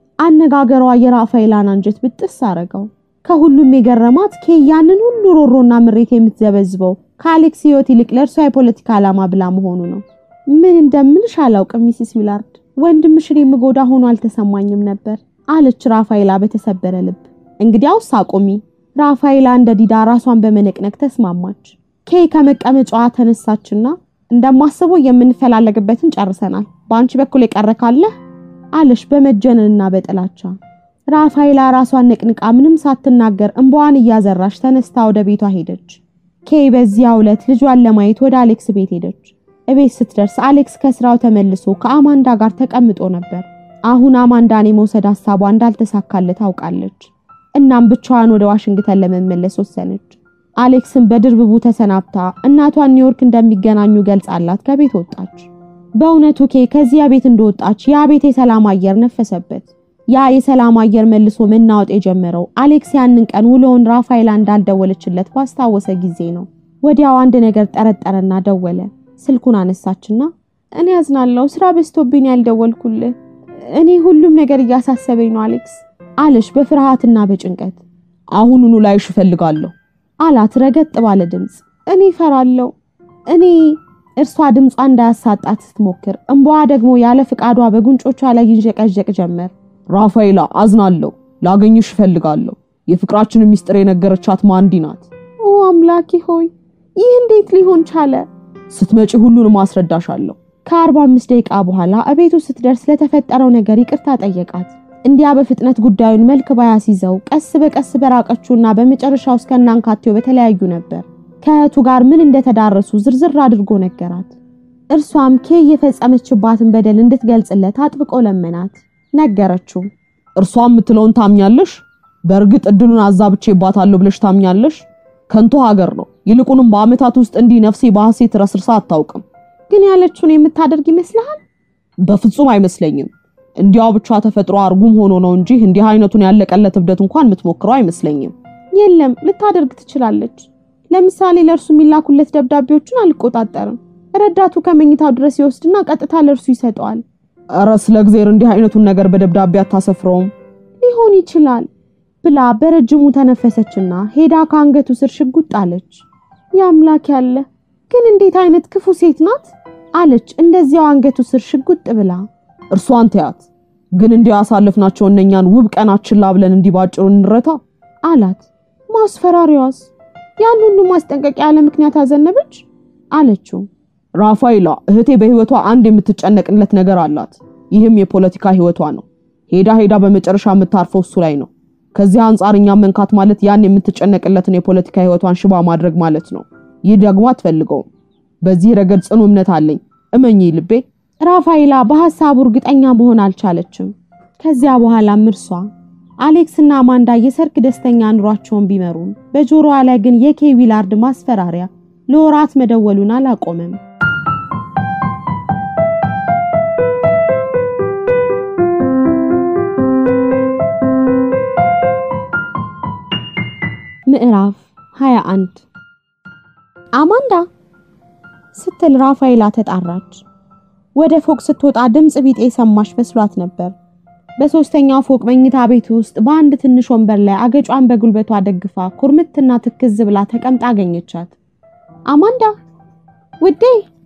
አነጋገሯ የራፋኤላን አንጀት ብጥስ አረገው። ከሁሉም የገረማት ኬ ያንን ሁሉ ሮሮና ምሬት የምትዘበዝበው ከአሌክስ ህይወት ይልቅ ለእርሷ የፖለቲካ ዓላማ ብላ መሆኑ ነው። ምን እንደምልሽ አላውቅም ሚስስ ዊላርድ፣ ወንድምሽን የምጎዳ ሆኖ አልተሰማኝም ነበር አለች ራፋኤላ በተሰበረ ልብ። እንግዲያውስ አቁሚ። ራፋኤላ እንደ ዲዳ ራሷን በመነቅነቅ ተስማማች። ኬ ከመቀመጫዋ ተነሳችና እንደማስበው የምንፈላለግበትን ጨርሰናል፣ በአንቺ በኩል የቀረ ካለ አለሽ በመጀነንና በጥላቻ። ራፋኤላ ራሷን ነቅንቃ ምንም ሳትናገር እንባዋን እያዘራች ተነስታ ወደ ቤቷ ሄደች። ኬ በዚያው ዕለት ልጇን ለማየት ወደ አሌክስ ቤት ሄደች። እቤት ስትደርስ አሌክስ ከስራው ተመልሶ ከአማንዳ ጋር ተቀምጦ ነበር። አሁን አማንዳን የመውሰድ ሀሳቧ እንዳልተሳካለት ታውቃለች። እናም ብቻዋን ወደ ዋሽንግተን ለመመለስ ወሰነች። አሌክስን በድርብቡ ተሰናብታ እናቷን ኒውዮርክ እንደሚገናኙ ገልጻላት ከቤት ወጣች። በእውነቱ ኬ ከዚያ ቤት እንደወጣች ያ ቤት የሰላም አየር ነፈሰበት። ያ የሰላም አየር መልሶ መናወጥ የጀመረው አሌክስ ያንን ቀን ውሎውን ራፋኤላ እንዳልደወለችለት ባስታወሰ ጊዜ ነው። ወዲያው አንድ ነገር ጠረጠረና ደወለ። ስልኩን አነሳችና እኔ ያዝናለሁ፣ ስራ በዝቶብኝ ያልደወልኩልህ፣ እኔ ሁሉም ነገር እያሳሰበኝ ነው አሌክስ አለች በፍርሃትና በጭንቀት። አሁኑኑ ላይሽ እፈልጋለሁ አላት ረገጥ ባለ ድምፅ። እኔ እፈራለሁ እኔ እርሷ ድምጿ እንዳያሳጣት ስትሞክር እንባዋ ደግሞ ያለ ፍቃዷ በጉንጮቿ ላይ ይንዠቀዠቅ ጀመር። ራፋኤላ አዝናለሁ፣ ላገኝሽ እፈልጋለሁ። የፍቅራችንን ሚስጥር የነገረቻት ማንዲ ናት። ኦ አምላኬ ሆይ ይህ እንዴት ሊሆን ቻለ? ስትመጪ ሁሉንም አስረዳሻለሁ። ከአርባ አምስት ደቂቃ በኋላ እቤቱ ስትደርስ ለተፈጠረው ነገር ይቅርታ ጠየቃት። እንዲያ በፍጥነት ጉዳዩን መልክ ባያስይዘው ቀስ በቀስ በራቀችውና በመጨረሻው እስከናንካቴው በተለያዩ ነበር። ከእህቱ ጋር ምን እንደተዳረሱ ዝርዝር አድርጎ ነገራት። እርሷም ኬ የፈጸመችባትን በደል እንድትገልጽለት አጥብቆ ለመናት። ነገረችው። እርሷ የምትለውን ታምኛለሽ? በእርግጥ እድሉን አዛብቼባታለሁ ብለሽ ታምኛለሽ? ከንቱ ሀገር ነው። ይልቁንም በዓመታት ውስጥ እንዲህ ነፍሴ በሐሴት ረስርሳ አታውቅም። ግን ያለችውን የምታደርግ ይመስልሃል? በፍጹም አይመስለኝም። እንዲያው ብቻ ተፈጥሮ አርጉም ሆኖ ነው እንጂ እንዲህ አይነቱን ያለቀለት እብደት እንኳን የምትሞክረው አይመስለኝም። የለም ልታደርግ ትችላለች። ለምሳሌ ለእርሱ የሚላኩለት ደብዳቤዎችን አልቆጣጠርም። ረዳቱ ከመኝታው ድረስ ይወስድና ቀጥታ ለእርሱ ይሰጠዋል። እረ ስለ እግዜር እንዲህ አይነቱን ነገር በደብዳቤ አታሰፍረውም። ሊሆን ይችላል ብላ በረጅሙ ተነፈሰችና ሄዳ ከአንገቱ ስር ሽጉጥ አለች። የአምላክ ያለ ግን እንዴት አይነት ክፉ ሴት ናት አለች እንደዚያው አንገቱ ስር ሽጉጥ ብላ። እርሷን ተያት። ግን እንዲህ ያሳለፍናቸው እነኛን ውብ ቀናት ችላ ብለን እንዲህ ባጭሩ እንረታ አላት። ማስፈራሪዋስ ያን ሁሉ ማስጠንቀቂያ ያለ ምክንያት አዘነበች አለችው። ራፋኤላ እህቴ በህይወቷ አንድ የምትጨነቅለት ነገር አላት። ይህም የፖለቲካ ህይወቷ ነው። ሄዳ ሄዳ በመጨረሻ የምታርፈው እሱ ላይ ነው። ከዚህ አንጻር እኛም መንካት ማለት ያን የምትጨነቅለትን የፖለቲካ ህይወቷን ሽባ ማድረግ ማለት ነው። ይህ ደግሞ አትፈልገውም። በዚህ ረገድ ጽኑ እምነት አለኝ። እመኚ ልቤ። ራፋኤላ በሐሳቡ እርግጠኛ መሆን አልቻለችም። ከዚያ በኋላም እርሷ አሌክስና አማንዳ የሰርግ ደስተኛ ኑሯቸውን ቢመሩም በጆሮዋ ላይ ግን የኬ ዊላርድ ማስፈራሪያ ለወራት መደወሉን አላቆመም። ምዕራፍ 21 አማንዳ ስትል ራፋኤላ ተጣራች። ወደ ፎቅ ስትወጣ ድምፅ ቢጤ ሰማሽ መስሏት ነበር። በሶስተኛው ፎቅ መኝታ ቤት ውስጥ በአንድ ትንሽ ወንበር ላይ አገጯን በጉልበቷ ደግፋ ኩርምትና ትክዝ ብላ ተቀምጣ አገኘቻት። አማንዳ ውዴ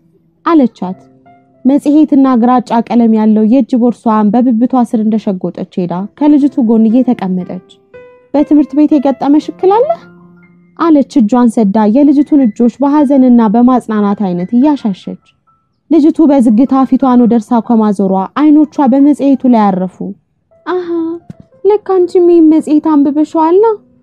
አለቻት። መጽሔትና ግራጫ ቀለም ያለው የእጅ ቦርሷን በብብቷ ስር እንደሸጎጠች ሄዳ ከልጅቱ ጎን እየተቀመጠች በትምህርት ቤት የገጠመሽ እክል አለ አለች እጇን ሰዳ የልጅቱን እጆች በሐዘንና በማጽናናት አይነት እያሻሸች። ልጅቱ በዝግታ ፊቷን ወደ እርሷ ከማዞሯ አይኖቿ በመጽሔቱ ላይ ያረፉ። አሃ ለካ አንቺም ይህን መጽሔት አንብበሽዋል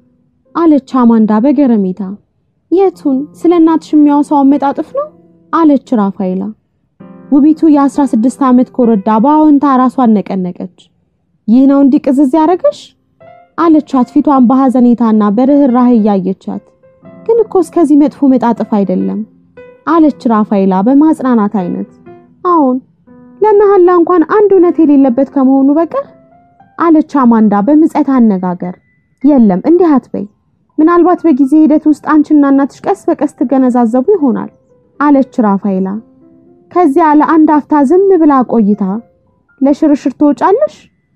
አለች አማንዳ በገረሜታ። የቱን? ስለ እናትሽ የሚያወሳውን መጣጥፍ ነው አለች ራፋኤላ። ውቢቱ የአስራ ስድስት ዓመት ኮረዳ በአዎንታ ራሷን ነቀነቀች። ይህ ነው እንዲህ ቅዝዝ ያደረገሽ አለቻት ፊቷን በሐዘኔታና በርህራህ እያየቻት። ግን እኮ እስከዚህ መጥፎ መጣጥፍ አይደለም አለች ራፋኤላ በማጽናናት አይነት። አዎን ለመሐላ እንኳን አንድ እውነት የሌለበት ከመሆኑ በቀር አለች አማንዳ በምጸት አነጋገር። የለም እንዲህ አትበይ፣ ምናልባት በጊዜ ሂደት ውስጥ አንቺና እናትሽ ቀስ በቀስ ትገነዛዘቡ ይሆናል አለች ራፋኤላ። ከዚያ ለአንድ አፍታ ዝም ብላ ቆይታ ለሽርሽር ትወጫለሽ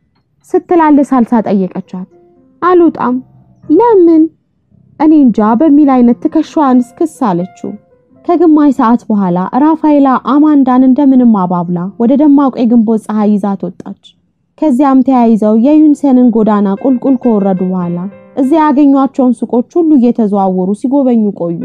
ስትላለ ሳልሳ ጠየቀቻት። አልወጣም። ለምን? እኔ እንጃ በሚል አይነት ትከሻዋን እስክስ አለችው። ከግማሽ ሰዓት በኋላ ራፋኤላ አማንዳን እንደምንም አባብላ ወደ ደማቁ የግንቦት ፀሐይ ይዛት ወጣች። ከዚያም ተያይዘው የዩንሰንን ጎዳና ቁልቁል ከወረዱ በኋላ እዚያ ያገኟቸውን ሱቆች ሁሉ እየተዘዋወሩ ሲጎበኙ ቆዩ።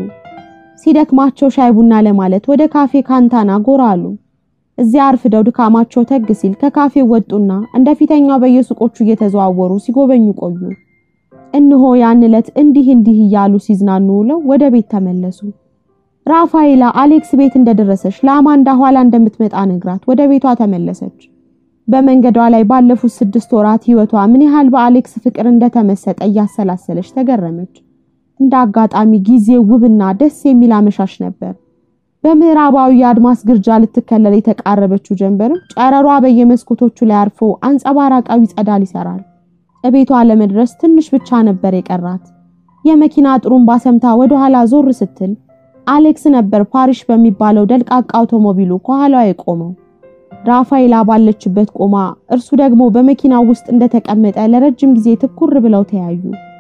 ሲደክማቸው ሻይ ቡና ለማለት ወደ ካፌ ካንታና ጎራ አሉ። እዚያ አርፍደው ድካማቸው ተግ ሲል ከካፌው ወጡና እንደ ፊተኛው በየሱቆቹ እየተዘዋወሩ ሲጎበኙ ቆዩ። እነሆ ያን ዕለት እንዲህ እንዲህ እያሉ ሲዝናኑ ውለው ወደ ቤት ተመለሱ። ራፋኤላ አሌክስ ቤት እንደደረሰች ለአማንዳ ኋላ እንደምትመጣ ነግራት ወደ ቤቷ ተመለሰች። በመንገዷ ላይ ባለፉት ስድስት ወራት ሕይወቷ ምን ያህል በአሌክስ ፍቅር እንደተመሰጠ እያሰላሰለች ተገረመች። እንደ አጋጣሚ ጊዜው ውብና ደስ የሚል አመሻሽ ነበር። በምዕራባዊ የአድማስ ግርጃ ልትከለል የተቃረበችው ጀንበርም ጨረሯ በየመስኮቶቹ ላይ አርፎ አንጸባራቃዊ ጸዳል ይሰራል። እቤቷ ለመድረስ ትንሽ ብቻ ነበር የቀራት። የመኪና ጥሩምባ ሰምታ ወደ ኋላ ዞር ስትል አሌክስ ነበር ፓሪሽ በሚባለው ደልቃቃ አውቶሞቢሉ ከኋላዋ የቆመው። ራፋኤላ ባለችበት ቆማ እርሱ ደግሞ በመኪናው ውስጥ እንደተቀመጠ ለረጅም ጊዜ ትኩር ብለው ተያዩ።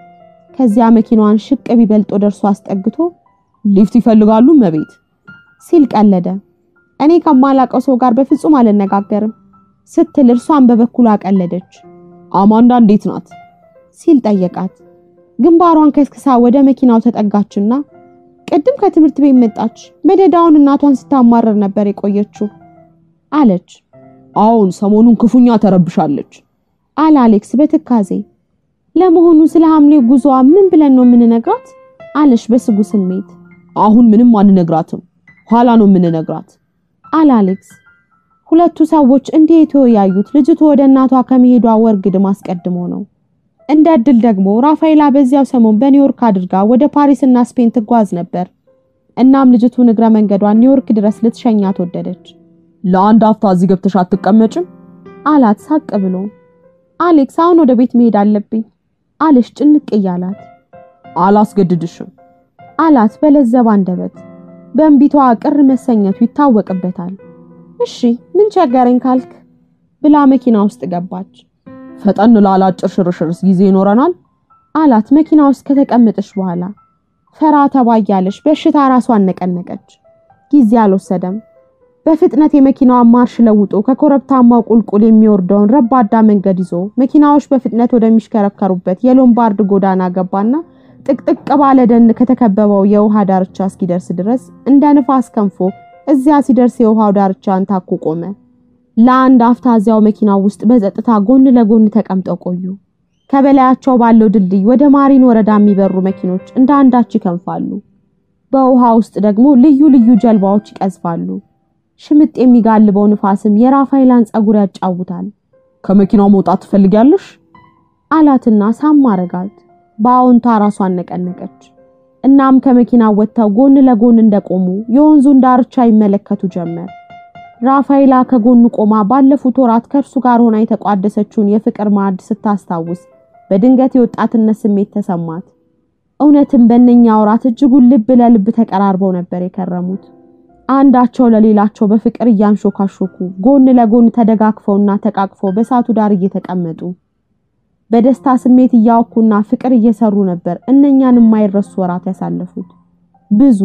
ከዚያ መኪናዋን ሽቅብ ይበልጦ ደርሶ አስጠግቶ ሊፍት ይፈልጋሉ መቤት ሲል ቀለደ። እኔ ከማላቀው ሰው ጋር በፍጹም አልነጋገርም ስትል እርሷን በበኩሏ ቀለደች። አማንዳ እንዴት ናት ሲል ጠየቃት። ግንባሯን ከስክሳ ወደ መኪናው ተጠጋችና ቅድም ከትምህርት ቤት መጣች፣ መደዳውን እናቷን ስታማረር ነበር የቆየችው አለች። አዎን ሰሞኑን ክፉኛ ተረብሻለች አለ አሌክስ በትካዜ። ለመሆኑ ስለ ሐምሌ ጉዞዋ ምን ብለን ነው የምንነግራት? አለች በስጉ ስሜት። አሁን ምንም አንነግራትም ኋላ ነው የምንነግራት አለ አሌክስ። ሁለቱ ሰዎች እንዲህ የተወያዩት ልጅቱ ወደ እናቷ ከመሄዷ ወር ግድም አስቀድሞ ነው። እንደ እድል ደግሞ ራፋኤላ በዚያው ሰሞን በኒውዮርክ አድርጋ ወደ ፓሪስና ስፔን ትጓዝ ነበር። እናም ልጅቱ እግረ መንገዷን ኒውዮርክ ድረስ ልትሸኛት ወደደች። ለአንድ አፍታ እዚህ ገብተሽ አትቀመጭም አላት ሳቅ ብሎ። አሌክስ አሁን ወደ ቤት መሄድ አለብኝ አለች ጭንቅ እያላት። አላስገድድሽም አላት በለዘብ አንደበት። በእንቢቷ ቅር መሰኘቱ ይታወቅበታል። እሺ ምን ቸገረኝ ካልክ ብላ መኪና ውስጥ ገባች። ፈጠን ላለ አጭር ሽርሽርስ ጊዜ ይኖረናል አላት መኪና ውስጥ ከተቀመጠች በኋላ። ፈራ ተባ እያለች በሽታ ራሷን ነቀነቀች። ጊዜ አልወሰደም። በፍጥነት የመኪናዋን ማርሽ ለውጦ ከኮረብታማው ቁልቁል የሚወርደውን ረባዳ መንገድ ይዞ መኪናዎች በፍጥነት ወደሚሽከረከሩበት የሎምባርድ ጎዳና ገባና ጥቅጥቅ ባለ ደን ከተከበበው የውሃ ዳርቻ እስኪደርስ ድረስ እንደ ንፋስ ከንፎ እዚያ ሲደርስ የውሃው ዳርቻን ታኮ ቆመ። ለአንድ አፍታ እዚያው መኪናው ውስጥ በጸጥታ ጎን ለጎን ተቀምጠው ቆዩ። ከበላያቸው ባለው ድልድይ ወደ ማሪን ወረዳ የሚበሩ መኪኖች እንደ አንዳች ይከንፋሉ። በውሃ ውስጥ ደግሞ ልዩ ልዩ ጀልባዎች ይቀዝፋሉ። ሽምጥ የሚጋልበው ንፋስም የራፋኤላን ጸጉር ያጫውታል። ከመኪናው መውጣት ትፈልጊያለሽ አላትና ሳም አረጋት። በአዎንታ ራሷን ነቀነቀች። እናም ከመኪናው ወጥተው ጎን ለጎን እንደቆሙ የወንዙን ዳርቻ ይመለከቱ ጀመር። ራፋኤላ ከጎኑ ቆማ ባለፉት ወራት ከእርሱ ጋር ሆና የተቋደሰችውን የፍቅር ማዕድ ስታስታውስ በድንገት የወጣትነት ስሜት ተሰማት። እውነትም በእነኛ ወራት እጅጉን ልብ ለልብ ተቀራርበው ነበር የከረሙት። አንዳቸው ለሌላቸው በፍቅር እያንሾካሾኩ ጎን ለጎን ተደጋግፈውና ተቃቅፈው በሳቱ ዳር እየተቀመጡ በደስታ ስሜት እያወኩና ፍቅር እየሰሩ ነበር እነኛን የማይረሱ ወራት ያሳለፉት። ብዙ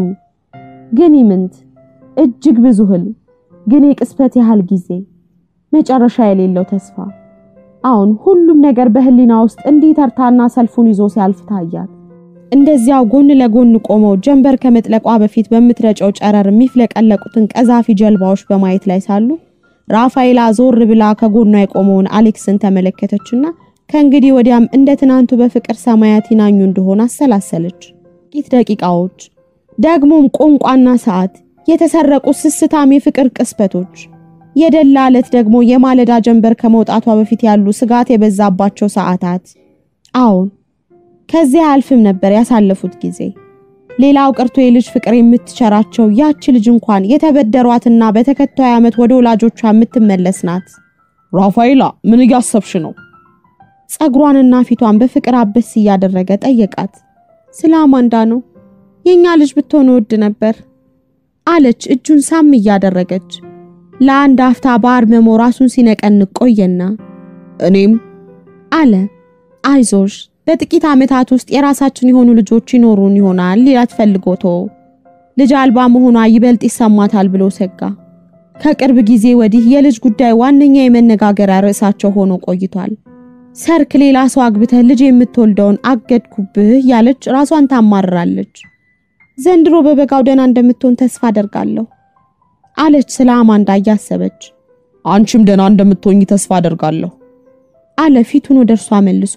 ግን ይምንት እጅግ ብዙ ህልም ግን የቅስፈት ያህል ጊዜ መጨረሻ የሌለው ተስፋ። አሁን ሁሉም ነገር በህሊና ውስጥ እንዲህ ተርታና ሰልፉን ይዞ ሲያልፍ ታያት። እንደዚያው ጎን ለጎን ቆመው ጀንበር ከመጥለቋ በፊት በምትረጨው ጨረር የሚፍለቀለቁትን ቀዛፊ ጀልባዎች በማየት ላይ ሳሉ ራፋኤላ ዞር ብላ ከጎኗ የቆመውን አሌክስን ተመለከተችና ከእንግዲህ ወዲያም እንደ ትናንቱ በፍቅር ሰማያት ይናኙ እንደሆነ አሰላሰለች። ጥቂት ደቂቃዎች፣ ደግሞም ቋንቋና ሰዓት፣ የተሰረቁ ስስታም የፍቅር ቅስበቶች፣ የደላ ዕለት ደግሞ የማለዳ ጀንበር ከመውጣቷ በፊት ያሉ ስጋት የበዛባቸው ሰዓታት። አዎን ከዚያ አያልፍም ነበር ያሳለፉት ጊዜ። ሌላው ቀርቶ የልጅ ፍቅር የምትቸራቸው ያች ልጅ እንኳን የተበደሯትና በተከታዩ ዓመት ወደ ወላጆቿ የምትመለስ ናት። ራፋኤላ ምን እያሰብሽ ነው? ጸጉሯንና ፊቷን በፍቅር አበስ እያደረገ ጠየቃት። ስለ አማንዳ ነው። የኛ ልጅ ብትሆን ወድ ነበር አለች እጁን ሳም እያደረገች። ለአንድ አፍታ በአርመሞ ራሱን ሲነቀንቅ ቆየና እኔም አለ አይዞሽ በጥቂት ዓመታት ውስጥ የራሳችን የሆኑ ልጆች ይኖሩን ይሆናል ሊላት ፈልጎቶ ልጅ አልባ መሆኗ ይበልጥ ይሰማታል ብሎ ሰጋ። ከቅርብ ጊዜ ወዲህ የልጅ ጉዳይ ዋነኛ የመነጋገሪያ ርዕሳቸው ሆኖ ቆይቷል። ሰርክ ሌላ ሰው አግብተህ ልጅ የምትወልደውን አገድኩብህ ያለች ራሷን ታማርራለች። ዘንድሮ በበጋው ደህና እንደምትሆን ተስፋ አደርጋለሁ አለች ስለ አማንዳ እያሰበች። አንቺም ደህና እንደምትሆኝ ተስፋ አደርጋለሁ አለ ፊቱን ወደ እርሷ መልሶ።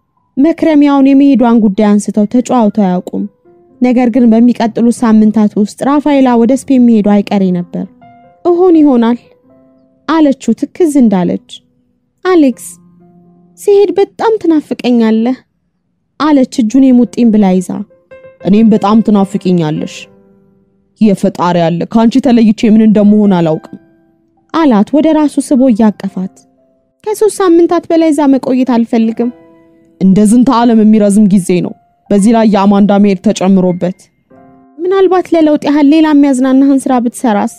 መክረሚያውን የመሄዷን ጉዳይ አንስተው ተጨዋውተው አያውቁም። ነገር ግን በሚቀጥሉት ሳምንታት ውስጥ ራፋኤላ ወደ ስፔን መሄዷ አይቀሬ ነበር። እሆን ይሆናል አለችው ትክዝ እንዳለች። አሌክስ ሲሄድ በጣም ትናፍቀኛለህ አለች እጁን የሙጢኝ ብላ ይዛ። እኔም በጣም ትናፍቂኛለሽ። የፈጣሪ ያለ ከአንቺ ተለይቼ ምን እንደምሆን አላውቅም አላት ወደ ራሱ ስቦ እያቀፋት። ከሶስት ሳምንታት በላይ እዛ መቆየት አልፈልግም። እንደ ዝንተ ዓለም የሚረዝም ጊዜ ነው። በዚህ ላይ የአማንዳ መሄድ ተጨምሮበት ምናልባት ለለውጥ ያህል ሌላ የሚያዝናናህን ስራ ብትሰራስ?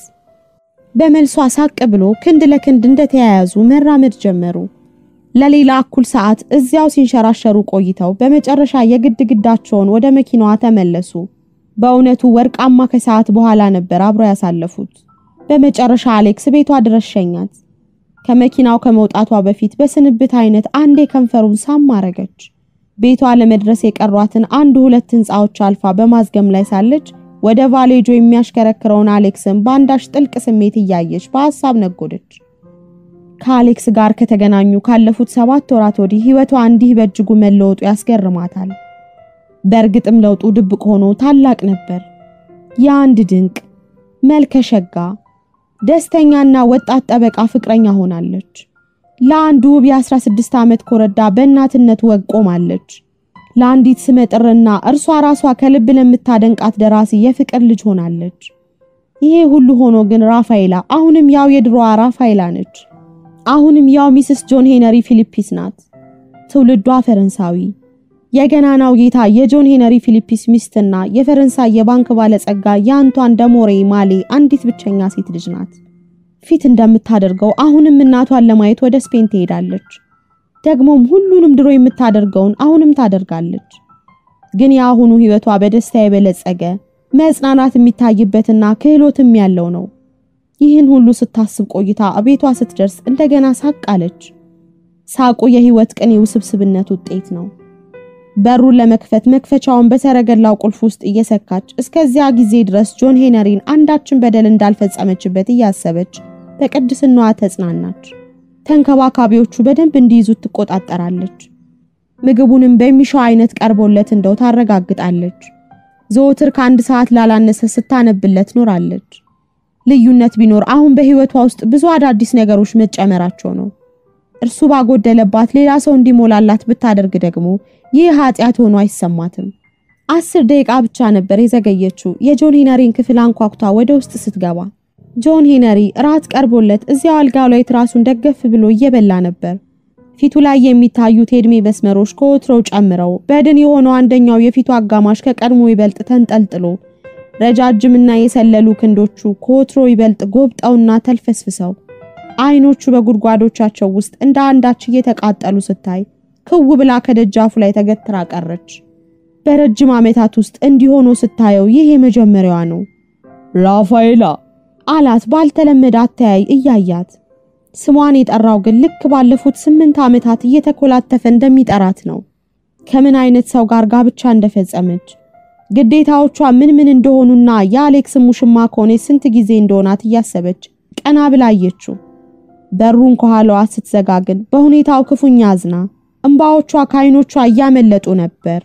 በመልሷ ሳቅ ብሎ ክንድ ለክንድ እንደተያያዙ መራመድ ጀመሩ። ለሌላ እኩል ሰዓት እዚያው ሲንሸራሸሩ ቆይተው በመጨረሻ የግድ ግዳቸውን ወደ መኪናዋ ተመለሱ። በእውነቱ ወርቃማ ከሰዓት በኋላ ነበር አብረው ያሳለፉት። በመጨረሻ አሌክስ ቤቷ ድረስ ሸኛት። ከመኪናው ከመውጣቷ በፊት በስንብት አይነት አንዴ ከንፈሩን ሳም አረገች። ቤቷ ለመድረስ የቀሯትን አንድ ሁለት ህንፃዎች አልፋ በማዝገም ላይ ሳለች ወደ ቫሌጆ የሚያሽከረክረውን አሌክስን በአንዳች ጥልቅ ስሜት እያየች በሐሳብ ነጎደች። ከአሌክስ ጋር ከተገናኙ ካለፉት ሰባት ወራት ወዲህ ህይወቷ እንዲህ በእጅጉ መለወጡ ያስገርማታል። በእርግጥም ለውጡ ድብቅ ሆኖ ታላቅ ነበር። የአንድ ድንቅ መልከሸጋ ደስተኛና ወጣት ጠበቃ ፍቅረኛ ሆናለች። ለአንድ ውብ የ16 ዓመት ኮረዳ በእናትነት ወግ ቆማለች። ለአንዲት ስመጥርና እርሷ ራሷ ከልብ ለምታደንቃት ደራሲ የፍቅር ልጅ ሆናለች። ይሄ ሁሉ ሆኖ ግን ራፋኤላ አሁንም ያው የድሮዋ ራፋኤላ ነች። አሁንም ያው ሚስስ ጆን ሄነሪ ፊሊፒስ ናት። ትውልዷ ፈረንሳዊ፣ የገናናው ጌታ የጆን ሄነሪ ፊሊፒስ ሚስትና የፈረንሳይ የባንክ ባለጸጋ የአንቷን ደሞሬ ማሌ አንዲት ብቸኛ ሴት ልጅ ናት። ፊት እንደምታደርገው አሁንም እናቷን ለማየት ወደ ስፔን ትሄዳለች። ደግሞም ሁሉንም ድሮ የምታደርገውን አሁንም ታደርጋለች። ግን የአሁኑ ህይወቷ በደስታ የበለጸገ መጽናናት የሚታይበትና ክህሎትም ያለው ነው። ይህን ሁሉ ስታስብ ቆይታ ቤቷ ስትደርስ እንደገና ሳቅ አለች። ሳቁ የህይወት ቅኔ ውስብስብነት ውጤት ነው። በሩን ለመክፈት መክፈቻውን በሰረገላው ቁልፍ ውስጥ እየሰካች እስከዚያ ጊዜ ድረስ ጆን ሄነሪን አንዳችን በደል እንዳልፈጸመችበት እያሰበች በቅድስናዋ ተጽናናች። ተንከባካቢዎቹ በደንብ እንዲይዙት ትቆጣጠራለች። ምግቡንም በሚሻው አይነት ቀርቦለት እንደው ታረጋግጣለች። ዘወትር ከአንድ ሰዓት ላላነሰ ስታነብለት ኖራለች። ልዩነት ቢኖር አሁን በህይወቷ ውስጥ ብዙ አዳዲስ ነገሮች መጨመራቸው ነው። እርሱ ባጎደለባት ሌላ ሰው እንዲሞላላት ብታደርግ ደግሞ ይህ ኃጢአት ሆኖ አይሰማትም። አስር ደቂቃ ብቻ ነበር የዘገየችው የጆን ሄነሪን ክፍል አንኳኩታ ወደ ውስጥ ስትገባ። ጆን ሄነሪ ራት ቀርቦለት እዚያው አልጋው ላይ ትራሱን ደገፍ ብሎ እየበላ ነበር። ፊቱ ላይ የሚታዩት የዕድሜ መስመሮች ከወትሮው ጨምረው በድን የሆነው አንደኛው የፊቱ አጋማሽ ከቀድሞ ይበልጥ ተንጠልጥሎ ረጃጅምና የሰለሉ ክንዶቹ ከወትሮ ይበልጥ ጎብጠውና ተልፈስፍሰው አይኖቹ በጉድጓዶቻቸው ውስጥ እንደ አንዳች እየተቃጠሉ ስታይ ክው ብላ ከደጃፉ ላይ ተገትራ ቀረች። በረጅም ዓመታት ውስጥ እንዲሆኖ ስታየው ይህ የመጀመሪያዋ ነው። ራፋኤላ አላት ባልተለመደ አተያይ እያያት። ስሟን የጠራው ግን ልክ ባለፉት ስምንት ዓመታት እየተኮላተፈ እንደሚጠራት ነው። ከምን አይነት ሰው ጋር ጋብቻ እንደፈጸመች ግዴታዎቿ ምን ምን እንደሆኑና የአሌክስ ሙሽማ ከሆነ ስንት ጊዜ እንደሆናት እያሰበች ቀና ብላ አየችው። በሩን ከኋላዋ ስትዘጋ ግን በሁኔታው ክፉኛ አዝና እንባዎቿ ከዓይኖቿ እያመለጡ ነበር።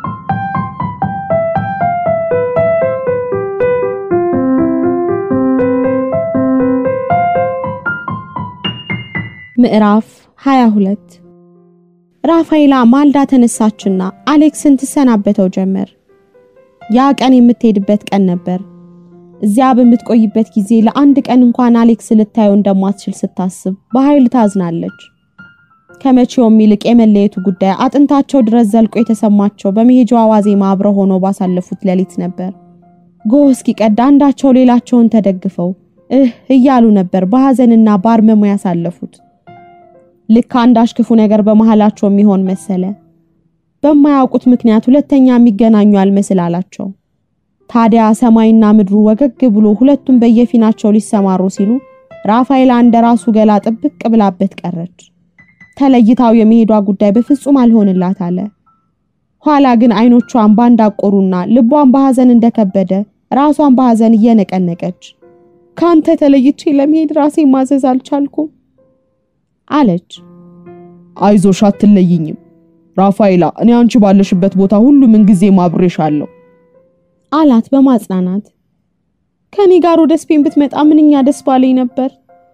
ምዕራፍ 22 ራፋኤላ ማልዳ ተነሳችና አሌክስን ትሰናበተው ጀመር። ያ ቀን የምትሄድበት ቀን ነበር። እዚያ በምትቆይበት ጊዜ ለአንድ ቀን እንኳን አሌክስ ልታየው እንደማትችል ስታስብ በኃይል ታዝናለች። ከመቼውም ይልቅ የመለየቱ ጉዳይ አጥንታቸው ድረስ ዘልቆ የተሰማቸው በመሄጃዋ ዋዜማ አብረው ሆነው ባሳለፉት ሌሊት ነበር። ጎህ እስኪቀድ አንዳቸው ሌላቸውን ተደግፈው እህ እያሉ ነበር በሐዘንና በአርመሞ ያሳለፉት። ልክ አንዳች ክፉ ነገር በመሃላቸው የሚሆን መሰለ። በማያውቁት ምክንያት ሁለተኛ የሚገናኙ አልመስል አላቸው። ታዲያ ሰማይና ምድሩ ወገግ ብሎ ሁለቱም በየፊናቸው ሊሰማሩ ሲሉ ራፋኤላ እንደ ራሱ ገላ ጥብቅ ብላበት ቀረች። ተለይታው የመሄዷ ጉዳይ በፍጹም አልሆንላት አለ። ኋላ ግን አይኖቿን ባንዳቆሩና ልቧን በሐዘን እንደከበደ ራሷን በሐዘን እየነቀነቀች ካንተ ተለይቼ ለመሄድ ራሴ ማዘዝ አልቻልኩም አለች። አይዞሽ አትለይኝም ራፋኤላ፣ እኔ አንቺ ባለሽበት ቦታ ሁሉ ምን ጊዜ ማብሬሻለሁ አላት በማጽናናት። ከኔ ጋር ወደ ስፔን ብትመጣ ምንኛ ደስ ባለኝ ነበር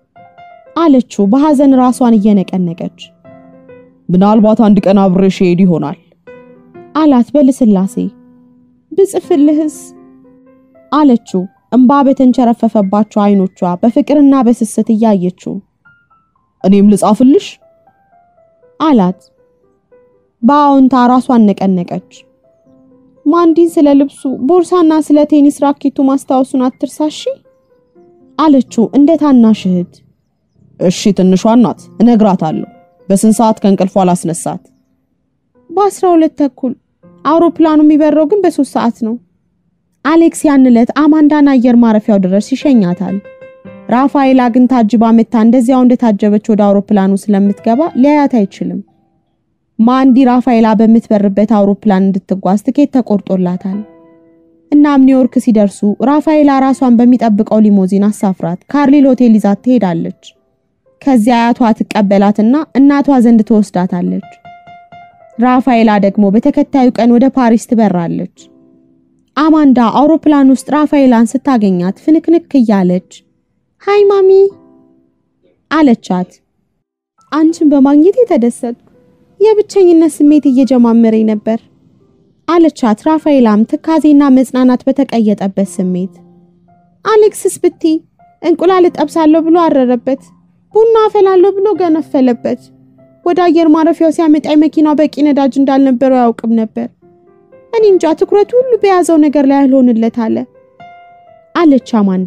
አለችው በሐዘን ራሷን እየነቀነቀች። ምናልባት አንድ ቀን አብሬሽ ሄድ ይሆናል አላት በልስላሴ። ብጽፍልህስ አለችው እምባ በተንቸረፈፈባቸው አይኖቿ በፍቅርና በስስት እያየችው። እኔም ልጻፍልሽ አላት በአዎንታ ራሷን ነቀነቀች። ማንዲን ስለ ልብሱ ቦርሳና ስለ ቴኒስ ራኬቱ ማስታወሱን አትርሳሺ አለችው እንደ ታናሽ እህት። እሺ ትንሿ ናት እነግራታለሁ። በስንት ሰዓት ከእንቅልፏ ላስነሳት? በአስራ ሁለት ተኩል አውሮፕላኑ የሚበረው ግን በሶስት ሰዓት ነው። አሌክስ ያን ዕለት አማንዳን አየር ማረፊያው ድረስ ይሸኛታል። ራፋኤላ ግን ታጅባ መታ እንደዚያው እንደታጀበች ወደ አውሮፕላኑ ስለምትገባ ሊያያት አይችልም። ማንዲ ራፋኤላ በምትበርበት አውሮፕላን እንድትጓዝ ትኬት ተቆርጦላታል። እናም ኒውዮርክ ሲደርሱ ራፋኤላ ራሷን በሚጠብቀው ሊሞዚን አሳፍራት ካርሊል ሆቴል ይዛት ትሄዳለች። ከዚያ አያቷ ትቀበላትና እናቷ ዘንድ ትወስዳታለች። ራፋኤላ ደግሞ በተከታዩ ቀን ወደ ፓሪስ ትበራለች። አማንዳ አውሮፕላን ውስጥ ራፋኤላን ስታገኛት ፍንክንክ እያለች ሃይ ማሚ አለቻት። አንቺን በማግኘት የተደሰትኩ የብቸኝነት ስሜት እየጀማመረኝ ነበር አለቻት። ራፋኤላም ትካዜና መጽናናት በተቀየጠበት ስሜት አሌክስስ ብቲ እንቁላል እጠብሳለሁ ብሎ አረረበት፣ ቡና አፈላለሁ ብሎ ገነፈለበት። ወደ አየር ማረፊያው ሲያመጣኝ መኪናው በቂ ነዳጅ እንዳልነበረው ያውቅም ነበር። እኔ እንጃ ትኩረቱ ሁሉ በያዘው ነገር ላይ አልሆንለት አለ አለች አማንዳ።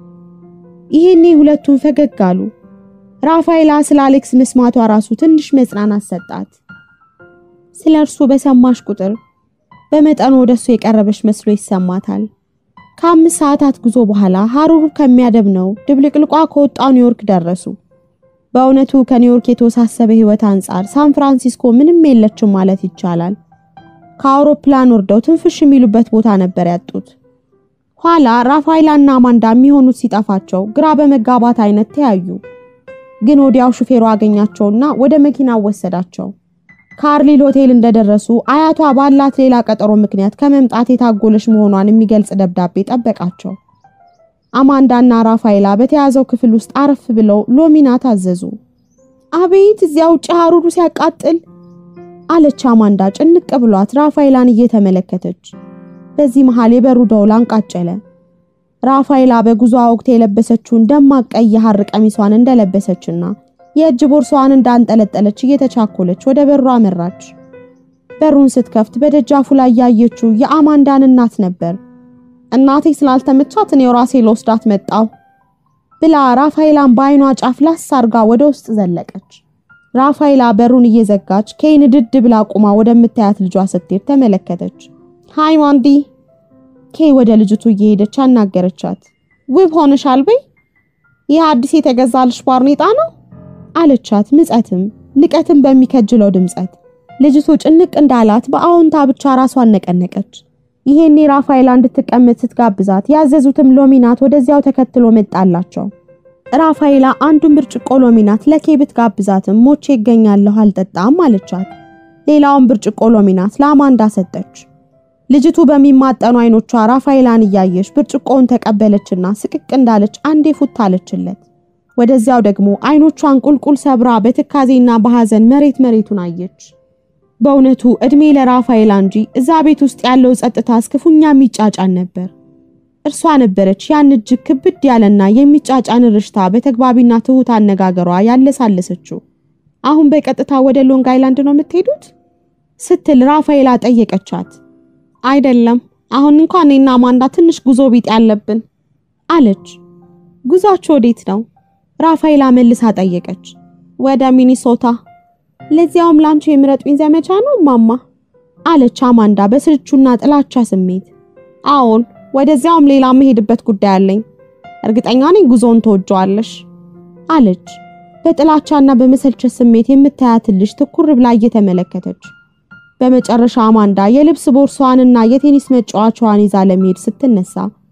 ይሄኔ ሁለቱም ፈገግ አሉ። ራፋኤላ ስለ አሌክስ መስማቷ ራሱ ትንሽ መጽናናት ሰጣት። ስለ እርሱ በሰማሽ ቁጥር በመጠኑ ወደሱ የቀረበች መስሎ ይሰማታል። ከአምስት ሰዓታት ጉዞ በኋላ ሀሩሩ ከሚያደብነው ድብልቅልቋ ከወጣው ኒውዮርክ ደረሱ። በእውነቱ ከኒውዮርክ የተወሳሰበ ሕይወት አንጻር ሳን ፍራንሲስኮ ምንም የለችም ማለት ይቻላል። ከአውሮፕላን ወርደው ትንፍሽ የሚሉበት ቦታ ነበር ያጡት። ኋላ ራፋኤላና አማንዳ የሚሆኑት ሲጠፋቸው ግራ በመጋባት አይነት ተያዩ። ግን ወዲያው ሹፌሩ አገኛቸውና ወደ መኪናው ወሰዳቸው። ካርሊል ሆቴል እንደደረሱ አያቷ ባላት ሌላ ቀጠሮ ምክንያት ከመምጣት የታጎለች መሆኗን የሚገልጽ ደብዳቤ ጠበቃቸው። አማንዳና ራፋኤላ በተያዘው ክፍል ውስጥ አረፍ ብለው ሎሚና ታዘዙ። አቤት እዚያ ውጭ ሀሩሩ ሲያቃጥል አለች አማንዳ ጭንቅ ብሏት ራፋኤላን እየተመለከተች በዚህ መሃል የበሩ ደውል አንቃጨለ። ራፋኤላ በጉዞ ወቅት የለበሰችውን ደማቅ ቀይ ሐር ቀሚሷን እንደለበሰችና የእጅ ቦርሷን እንዳንጠለጠለች እየተቻኮለች ወደ በሩ አመራች። በሩን ስትከፍት በደጃፉ ላይ ያየችው የአማንዳን እናት ነበር። እናቴ ስላልተመቻት እኔው ራሴ ለወስዳት መጣው ብላ ራፋኤላን በአይኗ ጫፍ ላስ አርጋ ወደ ውስጥ ዘለቀች። ራፋኤላ በሩን እየዘጋች ኬይን ድድ ብላ ቁማ ወደምታያት ልጇ ስትሄድ ተመለከተች። ሃይ ማንዲ ኬይ ወደ ልጅቱ እየሄደች አናገረቻት። ውብ ሆነሻል በይ፣ ይህ አዲስ የተገዛልሽ ባርኔጣ ነው አለቻት። ምጸትም ንቀትም በሚከጅለው ድምጸት ልጅቱ ጭንቅ እንዳላት በአዎንታ ብቻ ራሷን ነቀነቀች። ይሄኔ ራፋኤላ እንድትቀመጥ ስትጋብዛት ያዘዙትም ሎሚናት ወደዚያው ተከትሎ መጣላቸው። ራፋኤላ አንዱን ብርጭቆ ሎሚናት ለኬ ብትጋብዛትም ሞቼ ይገኛለሁ አልጠጣም አለቻት። ሌላውን ብርጭቆ ሎሚናት ለአማንዳ ሰጠች። ልጅቱ በሚማጠኑ አይኖቿ ራፋኤላን እያየች ብርጭቆውን ተቀበለችና ስቅቅ እንዳለች አንዴ ፉት አለችለት። ወደዚያው ደግሞ አይኖቿን ቁልቁል ሰብራ በትካዜና በሐዘን መሬት መሬቱን አየች። በእውነቱ እድሜ ለራፋኤላ እንጂ እዛ ቤት ውስጥ ያለው ጸጥታ እስክፉኛ የሚጫጫን ነበር። እርሷ ነበረች ያን እጅግ ክብድ ያለና የሚጫጫን ርሽታ በተግባቢና ትሁት አነጋገሯ ያለሳለሰችው። አሁን በቀጥታ ወደ ሎንግ አይላንድ ነው የምትሄዱት? ስትል ራፋኤላ ጠየቀቻት። አይደለም፣ አሁን እንኳን እኔና አማንዳ ትንሽ ጉዞ ቢጤ ያለብን አለች። ጉዟችሁ ወዴት ነው? ራፋኤላ መልሳ ጠየቀች። ወደ ሚኒሶታ። ለዚያውም ላንቺ የምረጡኝ ዘመቻ ነው ማማ አለች አማንዳ በስልቹና ጥላቻ ስሜት። አዎን ወደዚያውም ሌላ መሄድበት ጉዳይ አለኝ። እርግጠኛ ነኝ ጉዞውን ትወጂዋለሽ አለች በጥላቻና በመሰልቸት ስሜት የምታያትን ልጅ ትኩር ብላ እየተመለከተች። በመጨረሻ አማንዳ የልብስ ቦርሷንና የቴኒስ መጫወቻዋን ይዛ ለመሄድ ስትነሳ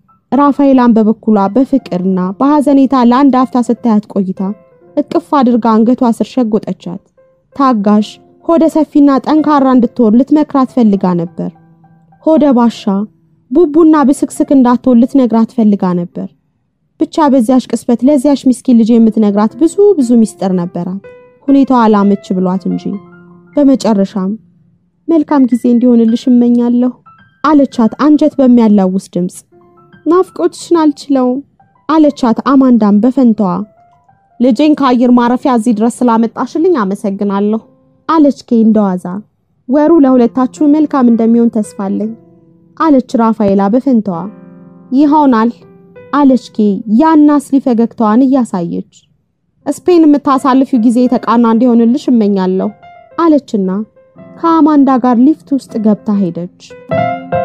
ራፋኤላን በበኩሏ በፍቅርና በሐዘኔታ ለአንድ አፍታ ስታያት ቆይታ እቅፍ አድርጋ አንገቷ ስር ሸጎጠቻት። ታጋሽ ሆደ ሰፊና ጠንካራ እንድትሆን ልትመክራት ፈልጋ ነበር። ሆደ ባሻ ቡቡና ብስክስክ እንዳትሆን ልትነግራት ፈልጋ ነበር። ብቻ በዚያሽ ቅስበት ለዚያሽ ምስኪን ልጅ የምትነግራት ብዙ ብዙ ሚስጥር ነበራት። ሁኔታዋ አላመች ብሏት እንጂ። በመጨረሻም መልካም ጊዜ እንዲሆንልሽ እመኛለሁ አለቻት አንጀት በሚያላውስ ድምፅ። ናፍቆትሽን አልችለውም አለቻት አማንዳም በፈንታዋ። ልጄን ከአየር ማረፊያ እዚህ ድረስ ስላመጣሽልኝ አመሰግናለሁ አለች ኬ እንደዋዛ። ወሩ ለሁለታችሁ መልካም እንደሚሆን ተስፋለኝ አለች ራፋኤላ በፈንታዋ። ይሆናል አለች ኬ ያና ስሊ ፈገግታዋን እያሳየች። ስፔን የምታሳልፊው ጊዜ የተቃና እንዲሆንልሽ እመኛለሁ አለችና ከአማንዳ ጋር ሊፍት ውስጥ ገብታ ሄደች።